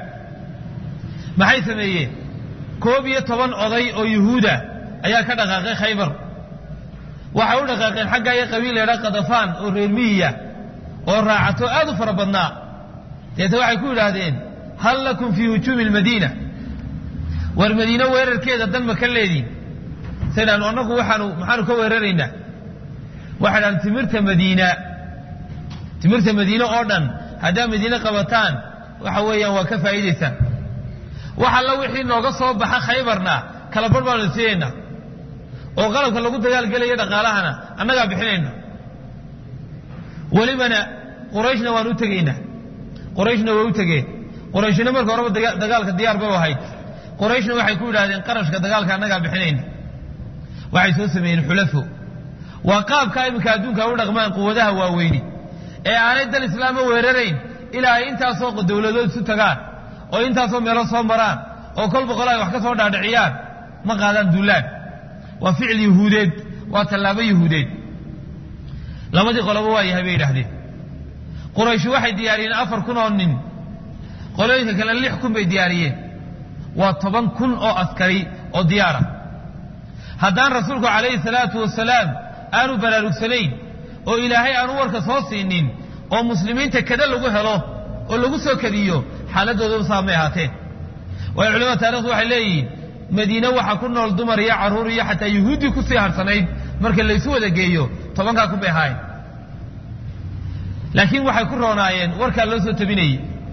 maxay sameeyeen koob iyo toban oday oo yuhuuda ayaa ka dhaqaaqay khaybar waxay u dhaqaaqeen xagga iyo qabiil la ydhaha kadafaan oo reer miyiya oo raacato aad u fara badnaa deete waxay ku yidhaahdeen hal lakum fii hujuumi lmadiina war madiine weerarkeeda dan ma ka leediin saydhaanu annagu waxaanu maxaanu ka weeraraynaa waxay dhahan timirta madiina timirta madiine oo dhan haddaad madiine qabataan waxa weeyaan waa ka faa'iidaysaan wax alla wixii nooga soo baxa khaybarna kala barh baanu siinaynaa oo qalabka lagu dagaalgelaya dhaqaalahana annagaa bixinayna welibana qurayshna waan u tegaynaa qurayshna way u tegeen qurayshna marka horeba dagaalka diyaar bay u ahayd qurayshna waxay ku yidhahdeen qarashka dagaalka annagaa bixinayna waxay soo sameeyeen xulafo waa qaabka iminka adduunka u dhaqmaan quwadaha waaweyni ee aanay dal islaama weerarayn ilaa ay intaasoo dowladood isu tagaan oo intaasoo meelo soo maraan oo kol boqol ay wax ka soo dhaadhiciyaan ma qaadaan duulaan waa ficil yuhuudeed waa tallaabo yuhuudeed labadii qoloba waa yahay bay yidhaahdeen qurayshi waxay diyaariyeen afar kun oo nin qolooyinka kale lix kun bay diyaariyeen waa toban kun oo askari oo diyaara haddaan rasuulku calayhi salaatu wasalaam aanu baraarugsanayn oo ilaahay aanu warka soo siinin oo muslimiinta kada lagu helo oo lagu soo kadiyo xaaladooda saamay ahaateen waayo culamada taarikhdu waxay leeyihiin madiine waxaa ku nool dumar iyo carruur iyo xataa yuhuuddii kusii harsanayd marka laysu wada geeyo tobankaa kun bay ahaayeen laakiin waxay ku roonaayeen warkaa loo soo tabinayey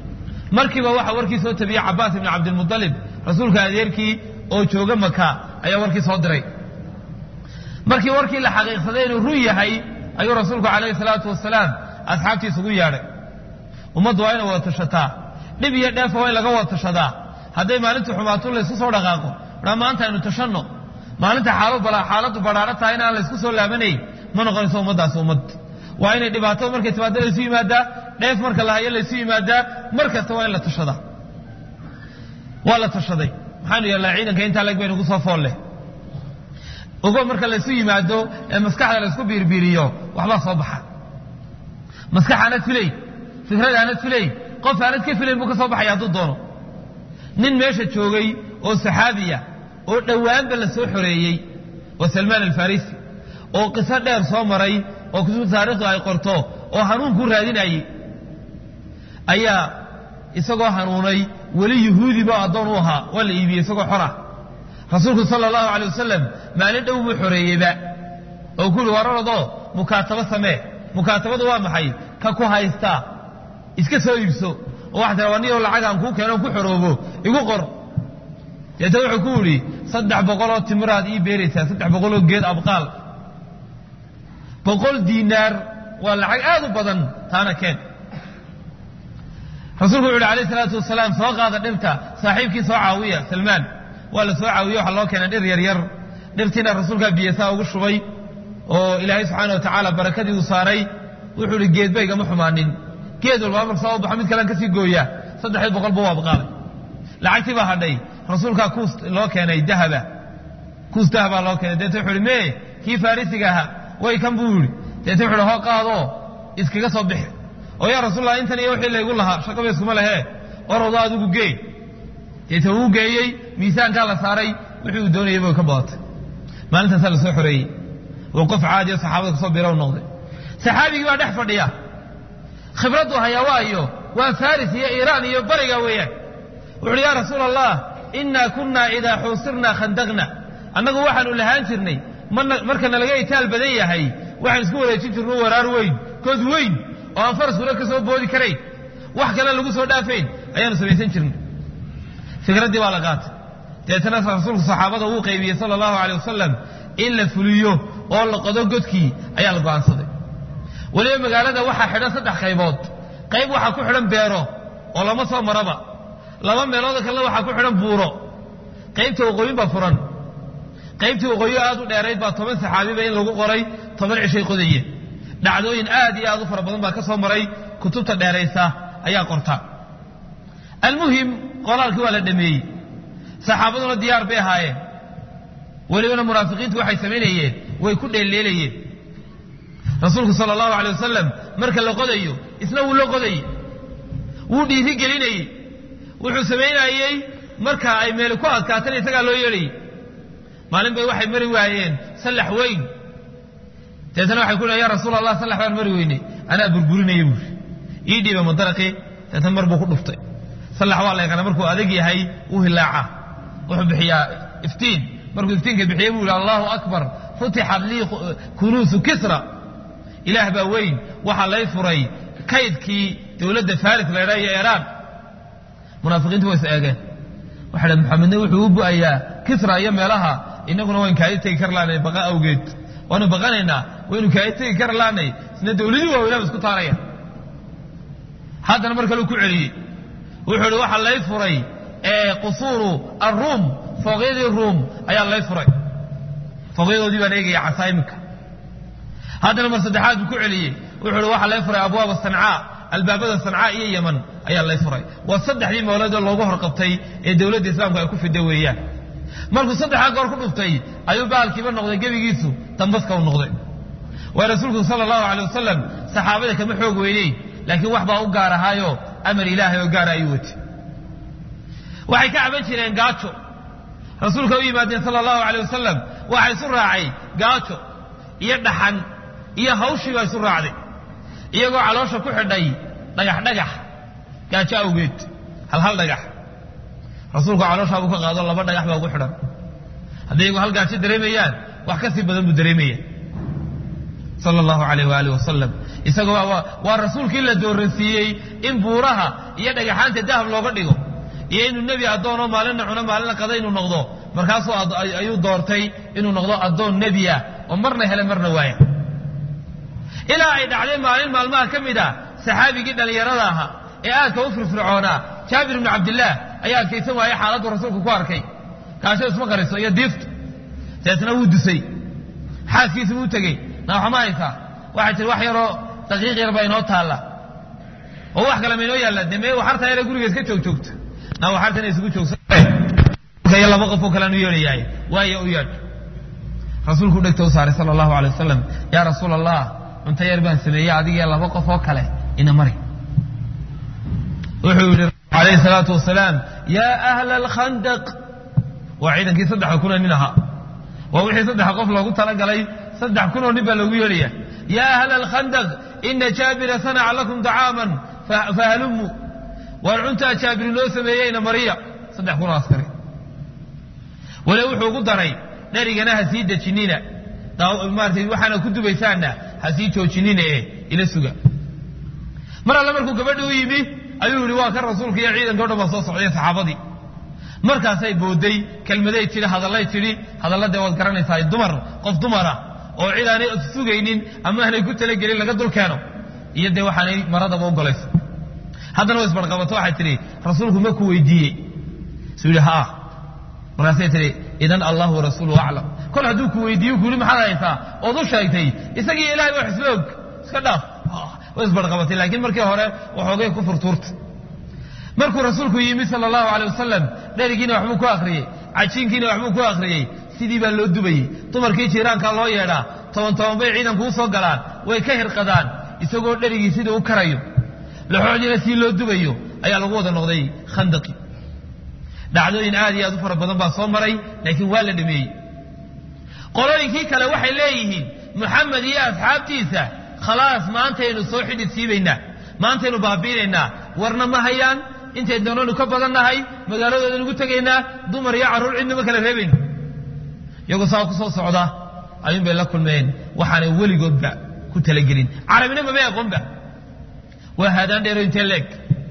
markiiba waxa warkii soo tabiyey cabaas ibni cabdilmualib rasuulka adeerkii oo jooga maka ayaa warkii soo diray markii warkii la xaqiiqsaday inuu run yahay ayuu rasuulku calayhi salaatu wasalaam asxaabtiisa ugu yeadhay ummaddu waa inay wada tashataa dhib iyo dheefa waa in laga wada tashadaa hadday maalintu xumaato laysku soo dhaqaaqo aa maanta aynu tashanno maalinta xaaladdu badhaaro tahay inaan laysku soo laabanayn ma noqonayso ummaddaasi ummad waa inay dhibaato markay timaado laysu yimaadaa dheef marka la hayo laysu yimaadaa mar kasta waa in la tashadaa waa la tashaday maxaanu yeelnaa ciidanka intaa leg baynu ku soo foolle ogo marka laysu yimaado ee maskaxda laysku biirbiiriyo waxbaa soo baxa maskax aanad filayn fikrad aanad filayn qof aanad ka filayn buu ka soo baxaya hadduu doono nin meesha joogay oo saxaabiya oo dhowaanba la soo xoreeyey waa salmaan alfarisi oo qiso dheer soo maray oo kutubta taarikhdu ay qorto oo hanuunkuu raadinayey ayaa isagoo hanuunay weli yuhuudiba addoon u ahaa waa la iibiyey isagoo xora rasuulku sala allahu alay wasalam maalin dhow buu xoreeyeyba oo ku yuri wararadoo mukaatabo samee mukaatabadu waa maxay ka ku haystaa iska soo iibso oo waxa tira waniyo lacagaan kuu keeno ku xoroobo igu qor deeta wuxuu ku yidhi saddex boqoloo timiraad ii beeraysaa saddex boqoloo geed abqaal boqol diinaar waa lacag aad u badan taana keen rasuulku wuxu uhi alayh salaatu wasalaam soo qaada dhirta saaxiibkii soo caawiya salmaan waa la soo caawiye waxaa loo keenay dhir yaryar dhirtiina rasuulkaa biyasaa ugu shubay oo ilaahay subxaana wa tacaala barakadii uu saaray wuxuu ihi geedba igama xumaanin geed walba marka soo baxo mid kalean kasii gooya saddexdii boqolba waa abqaalay lacagtii baa hadhay rasuulkaa kuus loo keenay dahaba kuus dahabaa loo keenay deeta wuxu uhi mee kii farisiga ahaa way kan buu yidhi deeta wuxu uhi hoo qaadoo iskaga soo bixi oo yaa rasuulallah intan iyo wixii laygu lahaa shaqaba iskuma lehe orowdo adigu geey deeta wuu geeyey miisaankaa la saaray wixii uu doonayay bay ka badatay maalintaasaa la soo xoreeyey oo qof caadiyo saxaabada kasoo bilow noqday saxaabigii baa dhex fadhiya khibraddu hayaa waayo waa faris iyo iiraan iyo bariga weeyaan wuxu uhi yaa rasuul allah innaa kunnaa idaa xuusirnaa khandaqna annagu waxaanu lahaan jirnay markana laga itaal badan yahay waxaan isku wareejin jirno waraar weyn kood weyn oo aan faraskuna ka soo boodi karayn wax kale lagu soo dhaafayn ayaanu samaysan jirnay fikraddii baa la qaatay deetana rasuulku saxaabada uu qaybiyey sala allahu aleyh wasalam in la fuliyo oo la qodo godkii ayaa la go'aansaday weliba magaalada waxaa xidhan saddex qaybood qayb waxaa ku xidhan beero oo lama soo maraba laba meelood kalena waxaa ku xidhan buuro qaybta waqooyin baa furan qaybtii waqooyi aad u dheerayd baa toban saxaabiba in lagu qoray toban cishay qodayeen dhacdooyin aad iyo aad u fara badan baa ka soo maray kutubta dheeraysa ayaa qorta almuhim qolaalkii waa la dhameeyey saxaabaduna diyaar bay ahaayeen welibana munaafiqiintu waxay samaynayeen way ku dheelleelayeen rasuulku sala allahu alay wasalam marka la qodayo isna wuu la qodayey wuu dhiiri gelinayey wuxuu samaynayey marka ay meeli ku adkaatana isagaa loo yeedhayey maalin bay waxay mari waayeen sallax weyn deetana waxay ku leeyn ya rasuul allah sallax baan mari weynay anaa burburinaya buuri ii dhiiba madaraqii deetana mar buu ku dhuftay sallax waa la yaqaana markuu adag yahay uu hilaaca wuxuu bixiyaa iftiin markuu iftiinka bixiyey buu yihi allahu akbar futixat lii kunuusu kisra ilaah baa weyn waxaa lay furay kaydkii dowladda faris la ydhaa iyo iiraan munaafiqiintu way is eegeen waxay dhahen maxamedna wuxuu u bu'ayaa kisra iyo meelaha innaguna wayn kaadi tegi kar laanay baqa awgeed waanu baqanaynaa waynu kaadi tegi kar laanay isna dowladii waaweynaba isku taaraya haddana mar kaleu ku celiyey wuxuu ihi waxaa lay furay qusuuru aruum fooqyadii ruum ayaa lay furay fooqyadoodii baan eegaya casaa iminka haddana mar saddexaad buu ku celiyey wuxuu ihi waxaa lay furay abwaaba sancaa albaabada sancaa iyo yeman ayaa lay furay waa saddexdii mawladoo loogu horqabtay ee dowladda islaamku ay ku fida weeyaan markuu saddexdaa goor ku dhuftay ayuu baalkiiba noqday gebigiisu dambaska u noqday waa rasuulku sala allahu alay wasalam saxaabada kama xoog weyneyn laakiin wax baa u gaar ahaayo amar ilaahay oo gaara ayuu watay waxay ka caban jireen gaajo rasuulka u yimaadeen sala allahu alay wasalam waxaa isu raacay gaajo iyo dhaxan iyo hawshii baa isu raacday iyagoo caloosha ku xidhay dhagax dhagax gaajo awgeed hal hal dhagax rasuulku calooshaabuu ka qaado laba dhagax baa ugu xidhan hadday iyagu hal gaajo dareemayaan wax ka sii badan buu dareemaya sala allahu alayh waaalih wasalam isagoo waa rasuulkii la dooransiiyey in buuraha iyo dhagaxaanta dahab looga dhigo iyo inuu nebi addoonoo maalinna cuno maalinna qada inuu noqdo markaasuu ayuu doortay inuu noqdo addoon nebi ah oo marna hele marna waaya ilaa ay dhacday maalin maalmaha ka mid a saxaabigii dhallinyarada ahaa ee aadka u firfircoonaa jaabir ibnu cabdillaah ayaa adkaysan waayey xaaladdu rasuulku ku arkay kaasho isma qariso iyo diiftu deetna wuu dusay xaaskiisi wuu tegey naaxama haysaa waxay tihi wax yaroo daqiiq yar baa inoo taalla oo wax kale ma inoo yaalla dee mee waxartaa yare guriga iska joog joogta naa waxartana isugu joogsan laba qofoo kalean u yeedhayahay waayo u yeedh rasuulku dhegta u saaray sala allahu alay wasalam yaa rasuul allah cunto yar baan sameeyey adigee laba qof oo kale ina mari wuxuu yidhi alayhi salaatu wasalaam yaa ahla alkhandaq waa ciidankii saddexa kunoo nin ahaa waa wixii saddexa qof loogu talagalay saddex kunoo nin baa loogu yeedhaya yaa ahla alkhandaq ina jaabira sanaca lakum dacaaman fahalumuu waar cuntaa jaabir noo sameeyeyna mariya saddex kunoo askari wale wuxuu ugu daray dherigana ha sii dejinina maarata waxaana ku dubaysaanna ha sii joojinina ee ila suga mar alle markuu gabadhi u yimi ayuu yihi waa kan rasuulka iyo ciidanka o dhan baa soo socday saxaabadii markaasay booday kelmaday tidhi hadallay tidhi hadalla dee waad garanaysaa dumar qof dumara oo cid aanay sugaynin ama aanay ku talagelin laga dul keeno iyo dee waxaanay maradaba ugolaysa haddana way isbarqabato waxay tidhi rasuulku ma ku weydiiyey suu yidhi haa markaasay tihi idan allah warasuuluhu aclam kol hadduu ku weydiiyo ku yidhi maxaad haysaa ood u sheegtay isagii ilahay wax isla og iska dhaaf way isbarqabatay laakiin markii hore waxoogay ku furtuurta markuu rasuulku yimi sala allahu alay wasalam dherigiina waxbuu ku akhriyey cajiinkiina waxbuu ku akhriyey sidii baa loo dubayey dumarkii jiiraankaa loo yeedhaa toban toban bay ciidanku u soo galaan way ka hirqadaan isagoo dherigii sidii u karayo laxoodiina sii loo dubayo ayaa lagu wada noqday khandaqi dhacdooyin aad iyo aad u fara badan baa soo maray laakiin waa la dhameeyey qolooyinkii kale waxay leeyihiin muxamed iyo asxaabtiisa khalaas maantaynu soo xidhid siibaynaa maantaynu baabiinaynaa warna ma hayaan intay doonanu ka badannahay magaaladoodan ugu tegaynaa dumar iyo carruur cidnama kala reebayno iyagoo saa ku soo socda ayuun bay la kulmeen waxaanay weligoodba ku talagelin carabina mabay aqoonba waa haadaan dheero intee leeg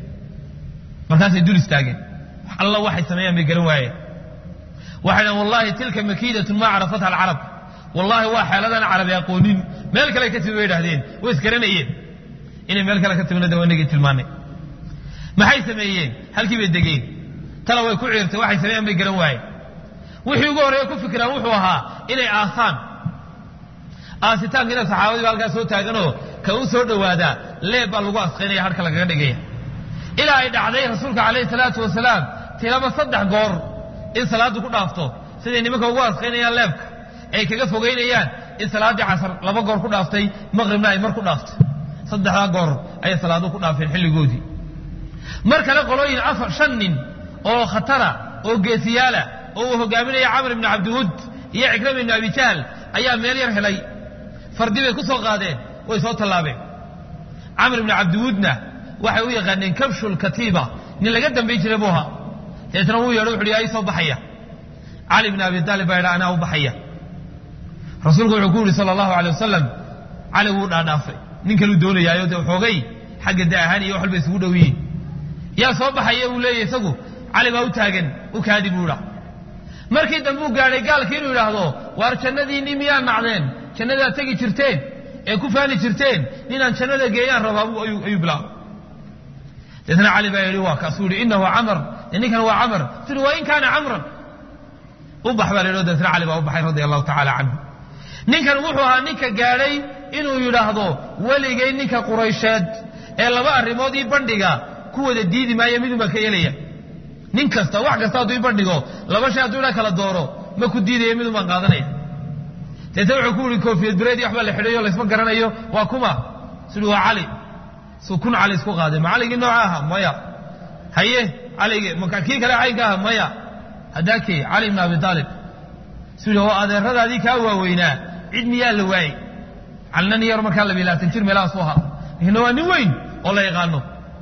markaasay dul istaageen alla waxay sameeyaan bay garan waayeen waxay dhahan wallahi tilka makiidatun maa carafatha alcarab wallahi waa xeeladaan carabi aqoonin meel kale ka timi bay idhahdeen way isgaranayeen inay meel kale ka timina de waa inagii tilmaanay maxay sameeyeen halkii bay degeen tala way ku ciirtay waxay sameeyaan bay garan waayeen wixii ugu horreeya ku fikiraan wuxuu ahaa inay aasaan aasitaankiina saxaabadii ba halkaa soo taaganoo ka u soo dhowaadaa leeb baa lagu asqaynaya harka lagaga dhigaya ilaa ay dhacday rasuulka calayhi salaatu wasalaam tilaba saddex goor in salaaddu ku dhaafto siday nimanka ugu asqaynayaan leebka ay kaga fogaynayaan in salaaddii casar laba goor ku dhaaftay maqribna ay mar ku dhaaftay saddexdaa goor ayay salaaduhu ku dhaafeen xilligoodii mar kale qolooyin afar shan nin oo khatara oo geesiyaala oo uu hogaaminaya camr ibni cabdiwud iyo cikrama ibni abi jahl ayaa meel yar helay fardi bay ku soo qaadeen way soo tallaabeen camr ibni cabdiwudna waxay u yaqaaneen kabshul katiiba nin laga dambayn jiray buu ahaa deetna wuu yeedho wuxu yaa ii soo baxaya cali bni abi taalib baa yidha anaa u baxaya rasuulku wuxuu ku yidhi sala allahu alay wasalam cali wuu dhaadhaafay nin kaluu doonayaayo dee xoogay xagga da ahaan iyo wax walba isugu dhow yihiin yaa soo baxaya buu leeyahy isagu cali baa u taagan u kaadi buu idha markii dambe uu gaadhay gaalkii inuu yidhaahdo waar jannadiinni miyaa nacdeen jannadaad tegi jirteen ee ku faani jirteen ninaan jannada geeyaan rabaa ayuu bilaabay deetna cali baa yidhi waa kaasuu yidhi innahu camar ninkan waa camar tiri waa in kaana camran u bax baa la yidhi deetna cali baa u baxay radia allahu tacaala canhu ninkan wuxuu ahaa ninka gaadhay inuu yidhaahdo weligay ninka quraysheed ee laba arrimood ii bandhiga ku wada diidi maayo midun baan ka yeelaya nin kasta wax kasta hadduu ii bandhigo laba shay hadduu idhaa kala dooro ma ku diidaya midun baan qaadanaya deetna wuxuu ku yihi koofiyad bireed iyo waxbaa la xidhayo laysma garanayo waa kuma sidhi waa cali suu kun cali isku qaaday ma caligii nooca aha maya haye caligii maka kii kale caynka aha maya haddaakee cali ibn abi aalib sidhi oo adeeradaadii kaa waaweynaa cid miyaa la waayey calina nin yar markaa labiy labaatan jir meelahaasu ahaa lakinna waa nin weyn oo la yaqaano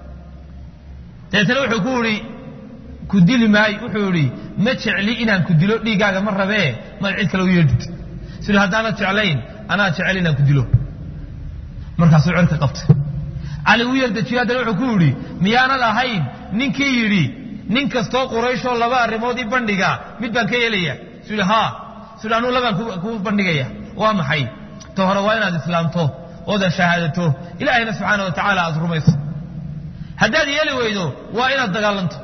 deetana wuxuu ku idhi ku dili maayo wuxuu idhi ma jecli inaan ku dilo dhiiggaaga ma rabee maad cid kale u yeedhid sidhi haddaanad jeclayn anaa jecel inaan ku dilo markaasuu cerka qabtay cali uu yardejiyo haddana wuxuu ku yidhi miyaanad ahayn ninkii yidhi nin kastoo qurayshoo laba arrimoodii bandhiga mid baan ka yeelaya suu yidhi haa suu yidhi anuu labaan ku bandhigaya waa maxay ta hore waa inaad islaamto ooda shahaadato ilaahayna subxaana wa tacaala aad rumayso haddaad yeeli weydo waa inaad dagaalanto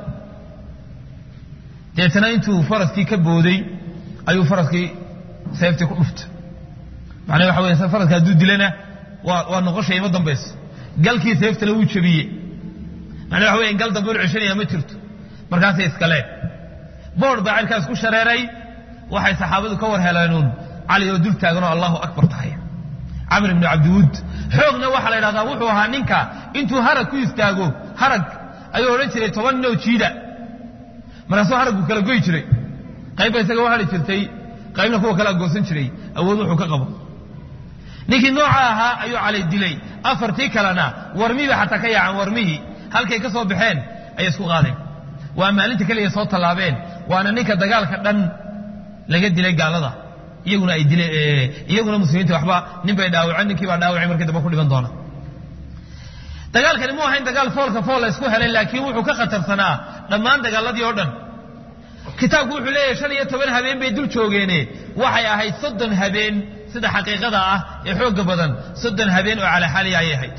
deetana intuu faraskii ka booday ayuu faraskii seeftii ku dhuftay macnaa waxa weya faraska hadduu dilana waa waa noqoshay ima dambayso galkii seeftana wuu jebiyey macnaa waxa weya gal dambe ul ceshanaya ma jirto markaasay iskaleen boodh baa cirkaas ku shareeray waxay saxaabadu ka war heleenuun cali oo dul taaganoo allahu akbar tahay camr ibnu cabdiwuud xoogna waxaa la yidhahdaa wuxuu ahaa ninka intuu harag ku istaago harag ayuu odhan jiray toban ninoo jiida markaasuu haraggu kala goy jiray qaybba isaga u hari jirtay qaybna kuwa kala goosan jiray awood wuxuu ka qabo ninkii nooca ahaa ayuu cali dilay afartii kalena warmihiiba xataa ka yaacan warmihii halkay ka soo baxeen ayay isku qaadeen waa maalinta keliya soo tallaabeen waana ninka dagaalka dhan laga dilay gaalada iyaguna ay dileen iyaguna muslimiinta waxba nin bay dhaawaceen ninkii baa dhaawacay markii dambe ku dhiman doona dagaalkani mu ahayn dagaal foolka fool la isku helay laakiin wuxuu ka khatarsanaa dhammaan dagaaladii oo dhan kitaabku wuxuu leeyahay shan iyo toban habeen bay dul joogeene waxay ahayd soddon habeen sida xaqiiqada ah ee xoogga badan soddon habeen oo calaxaaliya ayay ahayd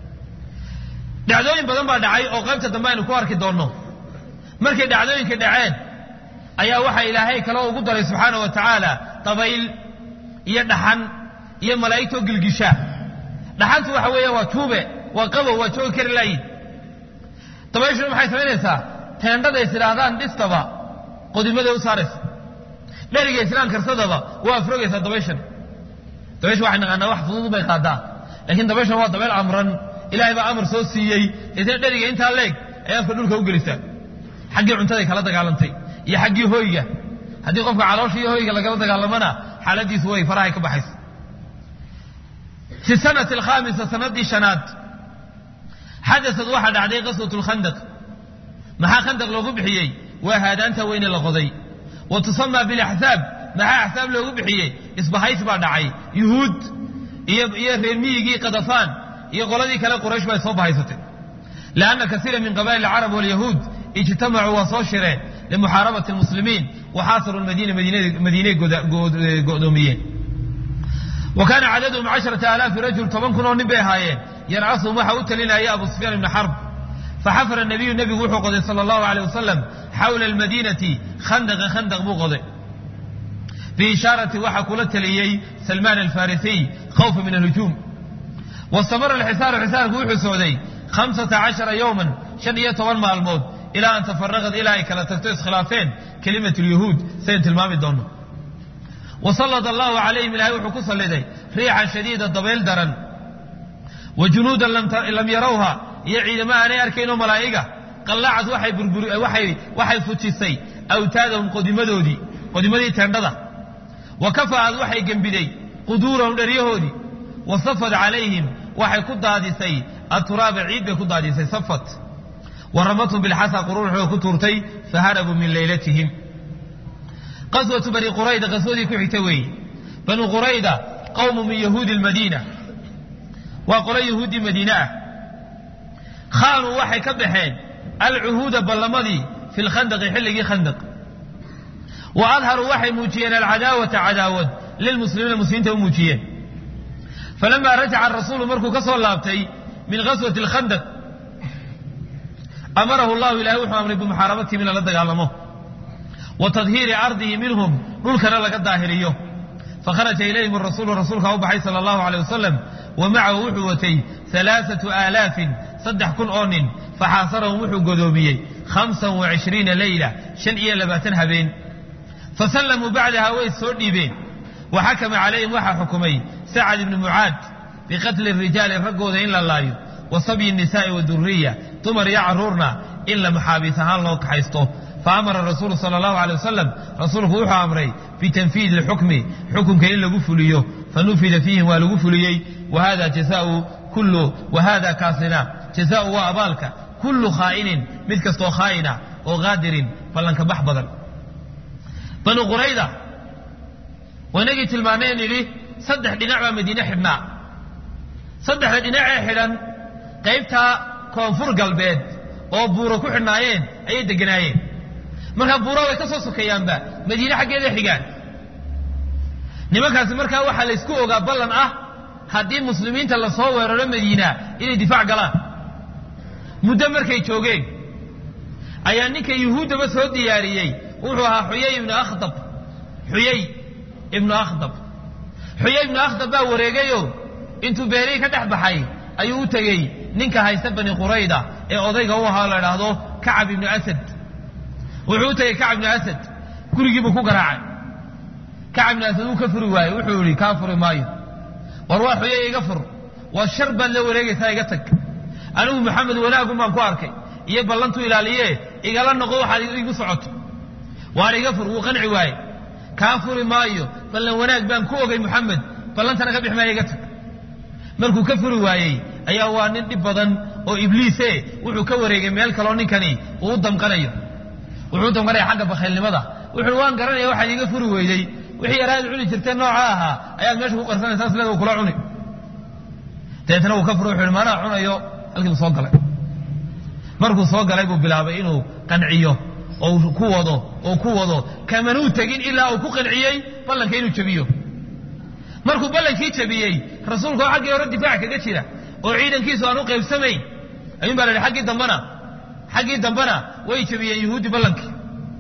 dhacdooyin badan baa dhacay oo qaybta dambe aynu ku arki doonno markay dhacdooyinka dhaceen ayaa waxaa ilaahay kale ugu daray subxaana wa tacaala dabayl iyo dhaxan iyo malaa'igtoo gilgisha dhaxantu waxa weeya waa tuube waa qabow waa joogi kari laayin dabayshuna maxay samaynaysaa teendhaday is idhaahdaan dhistaba qodimaday u saaraysa dheriga islaan karsadaba waa afrogaysaa dabayshan dabaysha waxay naqaanaa wax fudud bay qaadaa laakiin dabayshan waa dabayl amran ilaahay baa amar soo siiyey isna dheriga intaa leeg ay afka dhulka u gelisaa xaggii cuntaday kala dagaalantay iyo xaggii hoyga haddii qofka caloosha iyo hoyga lagala dagaalamana xaaladiisu way farahay ka baxaysa fi sanati alkhaamisa sanadii shanaad xadasad waxaa dhacday qaswat lkhandaq maxaa khandaq loogu bixiyey waa haadaanta weyne la qoday wa tusamaa bilaxsaab maxaa axsaab loogu bixiyey isbahays baa dhacay yuhuud iyo iyo reer miyigii kadafaan iyo qoladii kale quraysh bay soo bahaysatay lianna kasiira min qabaa'il alcarab walyahuud ijtamacuu waa soo shireen limuxaarabati lmuslimiin waxaasaruu madiina madiinay go'doomiyeen wa kaana cadaduhum casharata alaafi rajul toban kun oo nin bay ahaayeen yarcasuhum waxa u talinaya abu sufyaan ibni xarb faxafara nabiyu nebigu wuxuu qoday sala allahu aleyh wasalam xawla almadiinati khandaqa khandaq buu qoday biishaarati waxaa kula taliyey salmaan alfarisiy khawfa min alhujuum wastamara alxisaaru xisaarku wuxuu socday hamsata cashara yowman shan iyo toban maalmood ilaa an tafaraqad ilaa ay kala tagto iskhilaafeen kelimat lyahuud sayn tilmaami doonno wasalad allahu calayhim ilahay wuxuu ku salliday riixan shadiida dabayl daran wa junuudan lam yarawha iyo ciidamo aanay arkaynoo malaa'iga qallacad waxay fujisay awtaadahum qodimadoodii qodimadii teendhada wa kafa'ad waxay gembiday quduurahum dheryahoodii wa safad calayhim waxay ku daadisay aturaaba ciid bay ku daadisay safat wa ramathum bilxasa qururuxooda ku tuurtay faharabuu min leylatihim qaswatu bani qurayda qaswadii ku xigta weeye banu qurayda qowmu min yahuudi lmadiina waa qolo yahuuddii madiine ah khaanuu waxay ka baxeen alcuhuuda ballamadii fi lkhandaqi xilligii khandaq wa adharuu waxay muujiyeen alcadaawata cadaawad lilmuslimiina muslimiinta u muujiyeen falamaa rajaca arasuulu markuu ka soo laabtay min qaswati alkhandaq amarahu llahu ilahay wuxuu amray bimuxaarabatihim in lala dagaalamo wa tadhiiri ardihi minhum dhulkana laga daahiriyo fakharaja ilayhim arasuulu rasuulkaa u baxay sala allahu aleyh wasalam wa macahu wuxuu watay alaaatu aalaafin saddex kun oo nin faxaasarahum wuxuu godoomiyey hamsan wa cishriina leyla shan iyo labaatan habeen fasallamuu bacdaha way soo dhiibeen wa xakama calayhim waxaa xukumay sacad ibni mucaad biqatli rijaali raggooda in la laayo wa sabyi nisaa'i waduriya dumar iyo carruurna in la maxaabiis ahaan loo kaxaysto faamara rasuulu sala allahu aley wasalam rasuulku wuxuu amray bitanfiidi lxukmi xukunka in lagu fuliyo fanufida fiihim waa lagu fuliyey wahada jazaau kullu wahada kaasina jazaau waa abaalka kullu khaa'inin mid kastoo khaa'ina oo qaadirin ballanka bax badan banu qurayda waynagii tilmaaneen nidhi saddex dhinac baa madiine xidhnaa saddexda dhinacee xidhan qaybtaa koonfur galbeed oo buuro ku xidhnaayeen ayay deganaayeen markaa buura way ka soo sokeeyaanba madiine xaggeeda xigaan nimankaasi markaa waxaa la ysku ogaa ballan ah haddii muslimiinta lasoo weeraro madiina inay difaac galaan muddo markay joogeen ayaa ninka yuhuuddaba soo diyaariyey wuxuu ahaa xuyay ibnu akhdab xuyay ibnu akhdab xuyay ibnu akhdab baa wareegayo intuu beerihii ka dhex baxay ayuu u tegey ninka haysta bani qurayda ee odayga u ahaa la idhaahdo kacab ibnu asad wuxuu u tegey kacab ibnu asad gurigiibuu ku garaacay kacab ibnu asad wuu ka furi waayey wuxuu yihi kaa furi maayo war waa xuyay iga fur waa shar baad la wareegaysaa iga tag anigu maxamed wanaagun baan ku arkay iyo ballantu ilaaliye igala noqo waxaad igu socoto waar iga fur wuu qanci waaye kaa furi maayo ballan wanaag baan ku ogay muxamed ballantana ka bix maaya iga tag markuu ka furi waayey ayaa waa nin dhib badan oo ibliise wuxuu ka wareegay meel kaloo ninkani uu u damqanayo wuxuu u damqanaya xagga bakhaylnimada wuxuu waan garanaya waxaad iga furi weydey wixii yaraad cuni jirtee nooca ahaa ayaad meesha ku qarsanaysaa sileeda kula cuni dabeetna uu ka furo wuxuu yihi maanaa cunayo halkiibu soo galay markuu soo galay buu bilaabay inuu qanciyo oo ku wado oo ku wado kamanuu tegin ilaa uu ku qanciyey ballanka inuu jabiyo markuu ballankii jabiyey rasuulka oo xaggii hore difaac kaga jira oo ciidankiisu aan u qaybsamayn ayuun baa la yidhi xaggii dambana xaggii dambana way jabiyeen yuhuuddi ballankii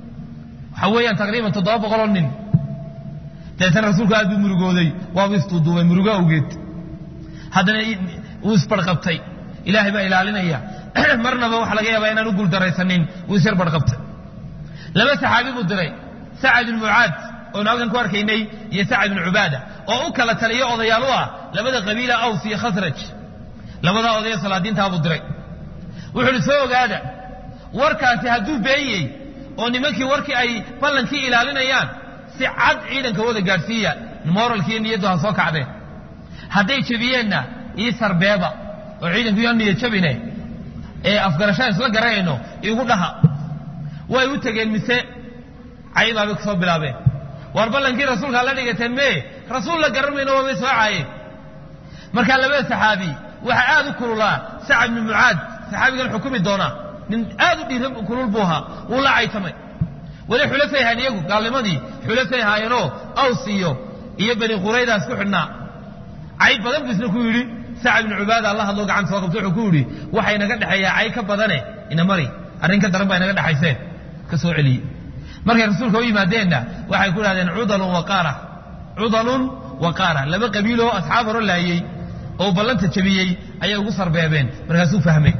waxaa weeyaan taqriiban toddoba boqoloo nin dabeetana rasuulku aad buu murugooday waabuu istuuduubay murugo awgeed haddana wuu isbarqabtay ilaahay baa ilaalinaya marnaba waxa laga yaabaa inaan u guuldaraysanin wuu isyar barqabtay laba saxaabi buu diray sacad ibnu mucaad oonu halkan ku arkaynay iyo sacad ibnu cubaada oo u kala taliyo odayaal u ah labada qabiila aws iyo khasraj labadaa odaya salaadiintaa buu diray wuxuu uhi soo ogaada warkaasi hadduu beenyey oo nimankii warkii ay ballankii ilaalinayaan si cad ciidanka wada gaadhsiiya moralkiiyo niyaddu ha soo kacdeen hadday jebiyeenna ii sarbeeba oo ciidanku yaa niyad jabine ee afgarashaan isla garanayno igu dhaha way u tegeen mise caybaabay ku soo bilaabeen war ballankii rasuulkaa la dhigateen mee rasuul la garan mayno waabay soo caayeen markaa labada saxaabi waxaa aad u kululaa sacad ibnu mucaad saxaabigan xukumi doonaa nin aad u dhiira kulul buu ahaa wuu la caytamay weli xulafay ahaan iyagu gaalnimadii xulafay ahaayeenoo aws iyo iyo bani quraydaas ku xidhnaa cayb badan buu isna ku yidhi sacad ibnu cubaada alla hadloo gacanta soo qabto wuxuu ku yidhi waxaa inaga dhexeeyaa cay ka badane ina mari arrin ka daran baa inaga dhexayseen ka soo celiyey markay rasuulka u yimaadeenna waxay ku dhahdeen cudalun waqaara cudalun waqaara laba qabiiloo asxaab horo laayey oo ballanta jabiyey ayay ugu sarbeebeen markaasuu fahmay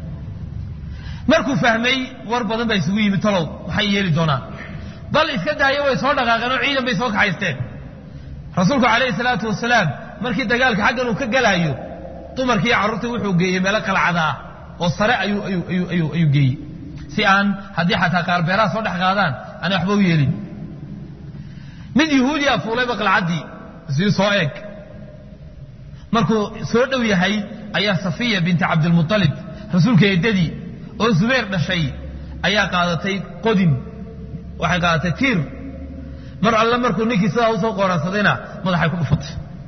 markuu fahmay war badan baa isugu yimid talow maxay yeeli doonaan bal iska daayo way soo dhaqaaqeen oo ciidan bay soo kaxaysteen rasuulku calayhi salaatu wasalaam markii dagaalka xaggan uu ka galaayo dumarkii iyo carruurtii wuxuu geeyey meelo qalcada ah oo sare ayuu ayuu ayuu ayuu ayuu geeyey si aan haddii xataa qaarbeeraha soo dhex qaadaan aanay waxba u yeelin mid yuhuudiya fuulayba qalcaddii sii soo eeg markuu soo dhow yahay ayaa safiya binti cabdilmualib rasuulka eedadii oo zubayr dhashay ayaa qaadatay qodin waxay qaadatay tiir mar alle markuu ninkii sidaa usoo qooransadayna madaxay ku dhufatay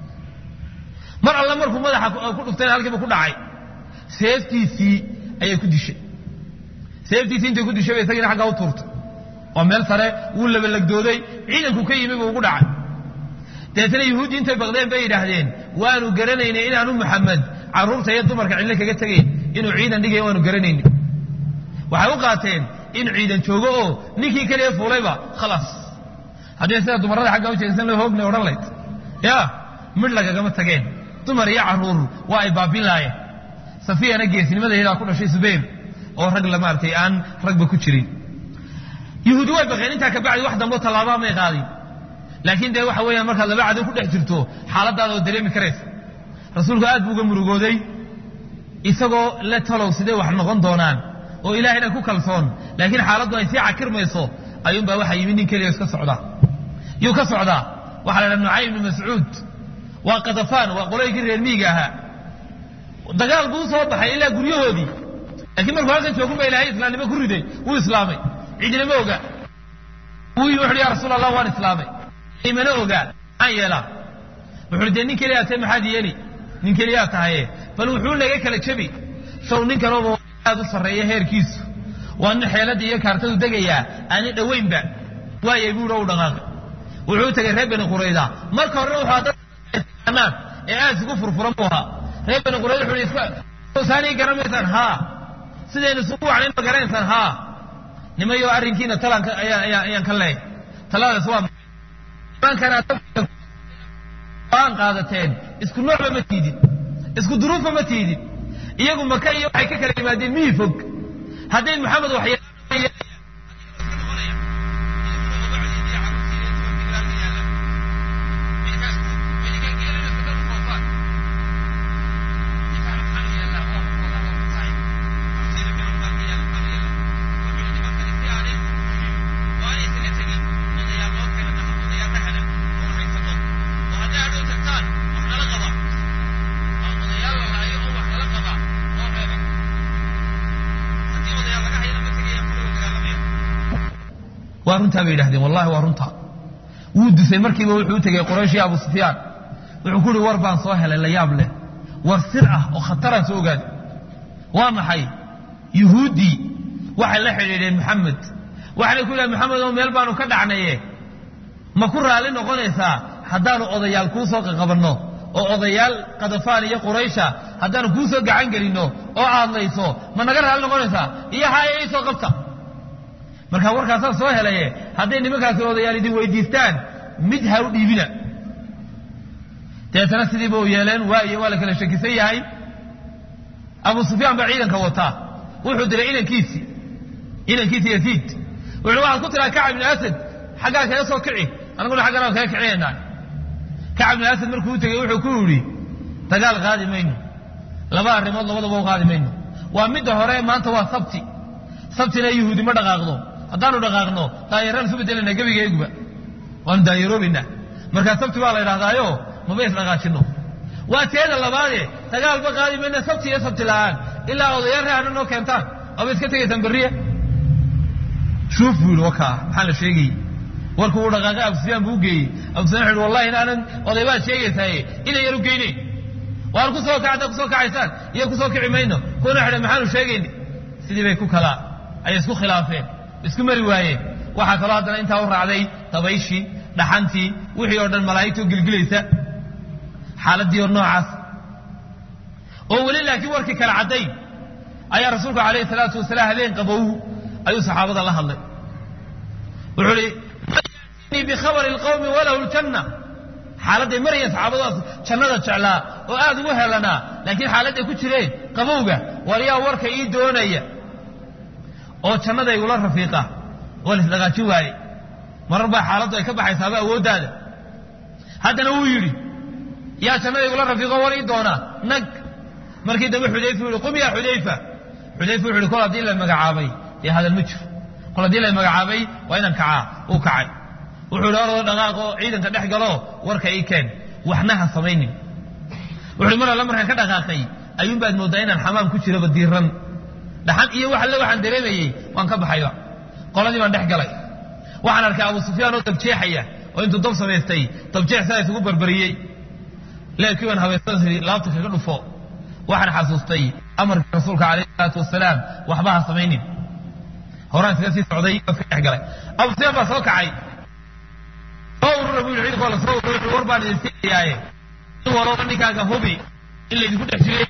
mar alle markuu madaxa ku dhuftayna halkiiba ku dhacay seeftiisii ayay ku dishay seeftiisii intay ku dishay bay isagiina xaggaa u tuurtay oo meel sare wuu labalagdooday ciidanku ka yimi buu ugu dhacay dabeetana yuhuuddii intay baqdeen bay yidhaahdeen waanu garanaynay inaanu maxamed carruurta iyo dumarka cidlo kaga tegayn inuu ciidan dhigaya waanu garanayni waxay u qaateen in ciidan joogo oo ninkii keliya fuulayba khalaas haddii sida dumarrada xagga u jeesan loo hoognay odhan layd ya midh lagagama tageen dumar iyo carruur waa ay baabin laayeen safiyana geesnimadeedaa ku dhashay subayr oo rag la maaragtay aan ragba ku jirin yuhuudi way baqeen intaa kabacdi wax dambo tallaabaa may qaadin laakiin dee waxa weeyaan markaad laba cadow ku dhex jirto xaaladaada oo dareemi karaysa rasuulku aad buu uga murugooday isagoo le talow sidee wax noqon doonaan oo ilaahayna ku kalsoon laakiin xaaladdu ay sii cakirmayso ayuunbaa waxaa yimid nin keliya iska socdaa yuu ka socdaa waxaa la dhaha nucaym ibnu mascuud waa kadafaan waa qoloykii reer miiga ahaa dagaal buu usoo baxay ilaa guryahoodii laakiin markuu halkan joogun ba ilahay islaamnimo ku riday wuu islaamay cidina ma oga wuu yimi wuxuhi ya rasuul allah waan islaamay imana ogaa maxaan yeelaa wuxuuhi dee nin keliyaa tahay maxaad yeeli nin keliyaa tahaye bal wuxuu naga kala jebi show ninkanooba aad u sarreeya heerkiisu waa nin xeeladda iyo kaartadu degayaa aani dhowaynba waayay buuhi u dhaqaaqay wuxuu tegay reer bani qurayda marka horena wuxuu dadnaan ee aad isugu furfuran buu ahaa reer bani qurayda wuxuu iska saanii garamaysaan haa sidaynu isugu wacnayn ma garanaysaan haa nimayo arrinkiina talanka ayaan ayaan ayaan ka leeyahay taladaas waa nimankana aan qaadateen isku noocba ma tiidin isku duruufba ma tiidin iyagu maka iyo waxay ka kala yimaadeen miyi fog hadday maxamed wax waa runtaa bay yidhahdeen wallahi waa runtaa wuu disay markiiba wuxuu u tegey qorayshii abu sufyaan wuxuu ku uhi war baan soo helay la yaab leh war sir ah oo khataraan soo ogaaday waa maxay yuhuuddii waxay la xidhiidheen maxamed waxaanay ku yidhahen maxamed oo meel baanu ka dhacnaye ma ku raalli noqonaysaa haddaanu odayaal kuu soo qaqabanno oo odayaal kadafaan iyo quraysha haddaanu kuu soo gacan gelinno oo aadlayso ma naga raalli noqonaysaa iyo haya ii soo qabta markaa warkaasaan soo helaye hadday nimankaasi odayaal idin weydiistaan mid ha u dhiibina deetana sidiiba u yeeleen waayo waa la kala shakisan yahay abu sufyaan baa ciidanka wataa wuxuu diray inankiisii inankiisi yasiid wuxuu waxaad ku tiraa kacab ibni asad xaggaa kaga soo kici anaguna xagganaa kaga kicinaynaa kacab ibni asad markuu u tegey wuxuu ku yidhi dagaal qaadi mayno laba arrimood labadaba u qaadi mayno waa midda hore maanta waa sabti sabtina yuhuudi ma dhaqaaqdo haddaanu dhaqaaqno daayaraan isu bedelana gebigeeguba waanu daayaroobaynaa markaa sabti baa la yidhahdaayo maba isdhaqaajinno waa teeda labaade dagaalba qaadi mayna sabti iyo sabti la'aan ilaa odayaal reehana noo keentaan aba iska tegaysaan berriya shuuf buu yidhi wakaa maxaa la sheegayey warkuu uu dhaqaaqay abu sufyaan buu u geeyey abu sufyan wuxu wallahi inaanan oday baad sheegaysaaye inay yar u geynayn waan ku soo kacda kusoo kacaysaan iyo kusoo kici mayno kuna xidhan maxaanu sheegayni sidii bay ku kala ayay isku khilaafeen isku mari waayeen waxaa kaloo haddana intaa u raacday dabayshii dhaxantii wixii oo dhan malaa'igtoo gilgilaysa xaaladdii oo noocaas oo weli laakiin warkii kala caddayn ayaa rasuulku calayhi salaatu wasalaam habeen qabow ayuu saxaabada la hadlay wuxuu ihi man bikhabari alqawmi walahu ljanna xaaladday marayeen saxaabadaas jannada jeclaa oo aad ugu helanaa laakiin xaaladday ku jireen qabowga waliyaa warka ii doonaya oo jannada igula rafiiqa waa laisdhaqaajin waaye marar baa xaaladdu ay ka baxaysaaba awooddaada haddana wuu yidhi yaa jannada igula rafiiqo war ii doonaa nag markii dambe xudayfa u yihi qum yaa xudayfa xudayfa wuxu uhi kol haddii la magacaabay dee hadal ma jiro kol haddii la magacaabay waa inaan kacaa uu kacay wuxuu ihi orodoo dhaqaaq oo ciidanka dhex galo warka ii keen waxna ha samaynin wuxuuhi mar alle markaan ka dhaqaaqay ayuunbaad mooddaa inaan xamaam ku jiraba diiran dhaxan iyo wax alle waxaan dareemayey waan ka baxayba qoladii baan dhex galay waxaan arkay abu sufyaan oo dabjeexaya oo intuu dab samaystay dabjeex saa isugu barbariyey leebkii baan habaysan laabta kaga dhufo waxaan xasuustay amarkii rasuulka calayhi salaatu wasalaam waxba ha samaynin horaan iskaga sii socday oo iska dhex galay abu sufyaan baa soo kacay soo urura buu yidhi ciidankoo la soo urura wuxuu war baan idin siinayaaye in walooba ninkaaga hubi in laydinku dhex jiray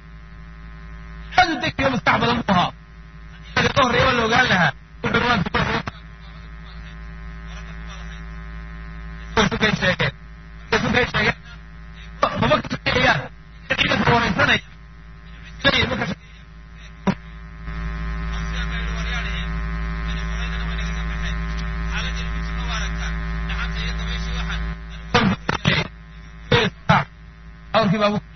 aad u degiyo maskax badan buu ahaa ka horreeya waa la ogaan lahaa sukay sheegeen sukay sheegeen maba ka shaqeeyaan ciidanka waraysanaya awrkii baa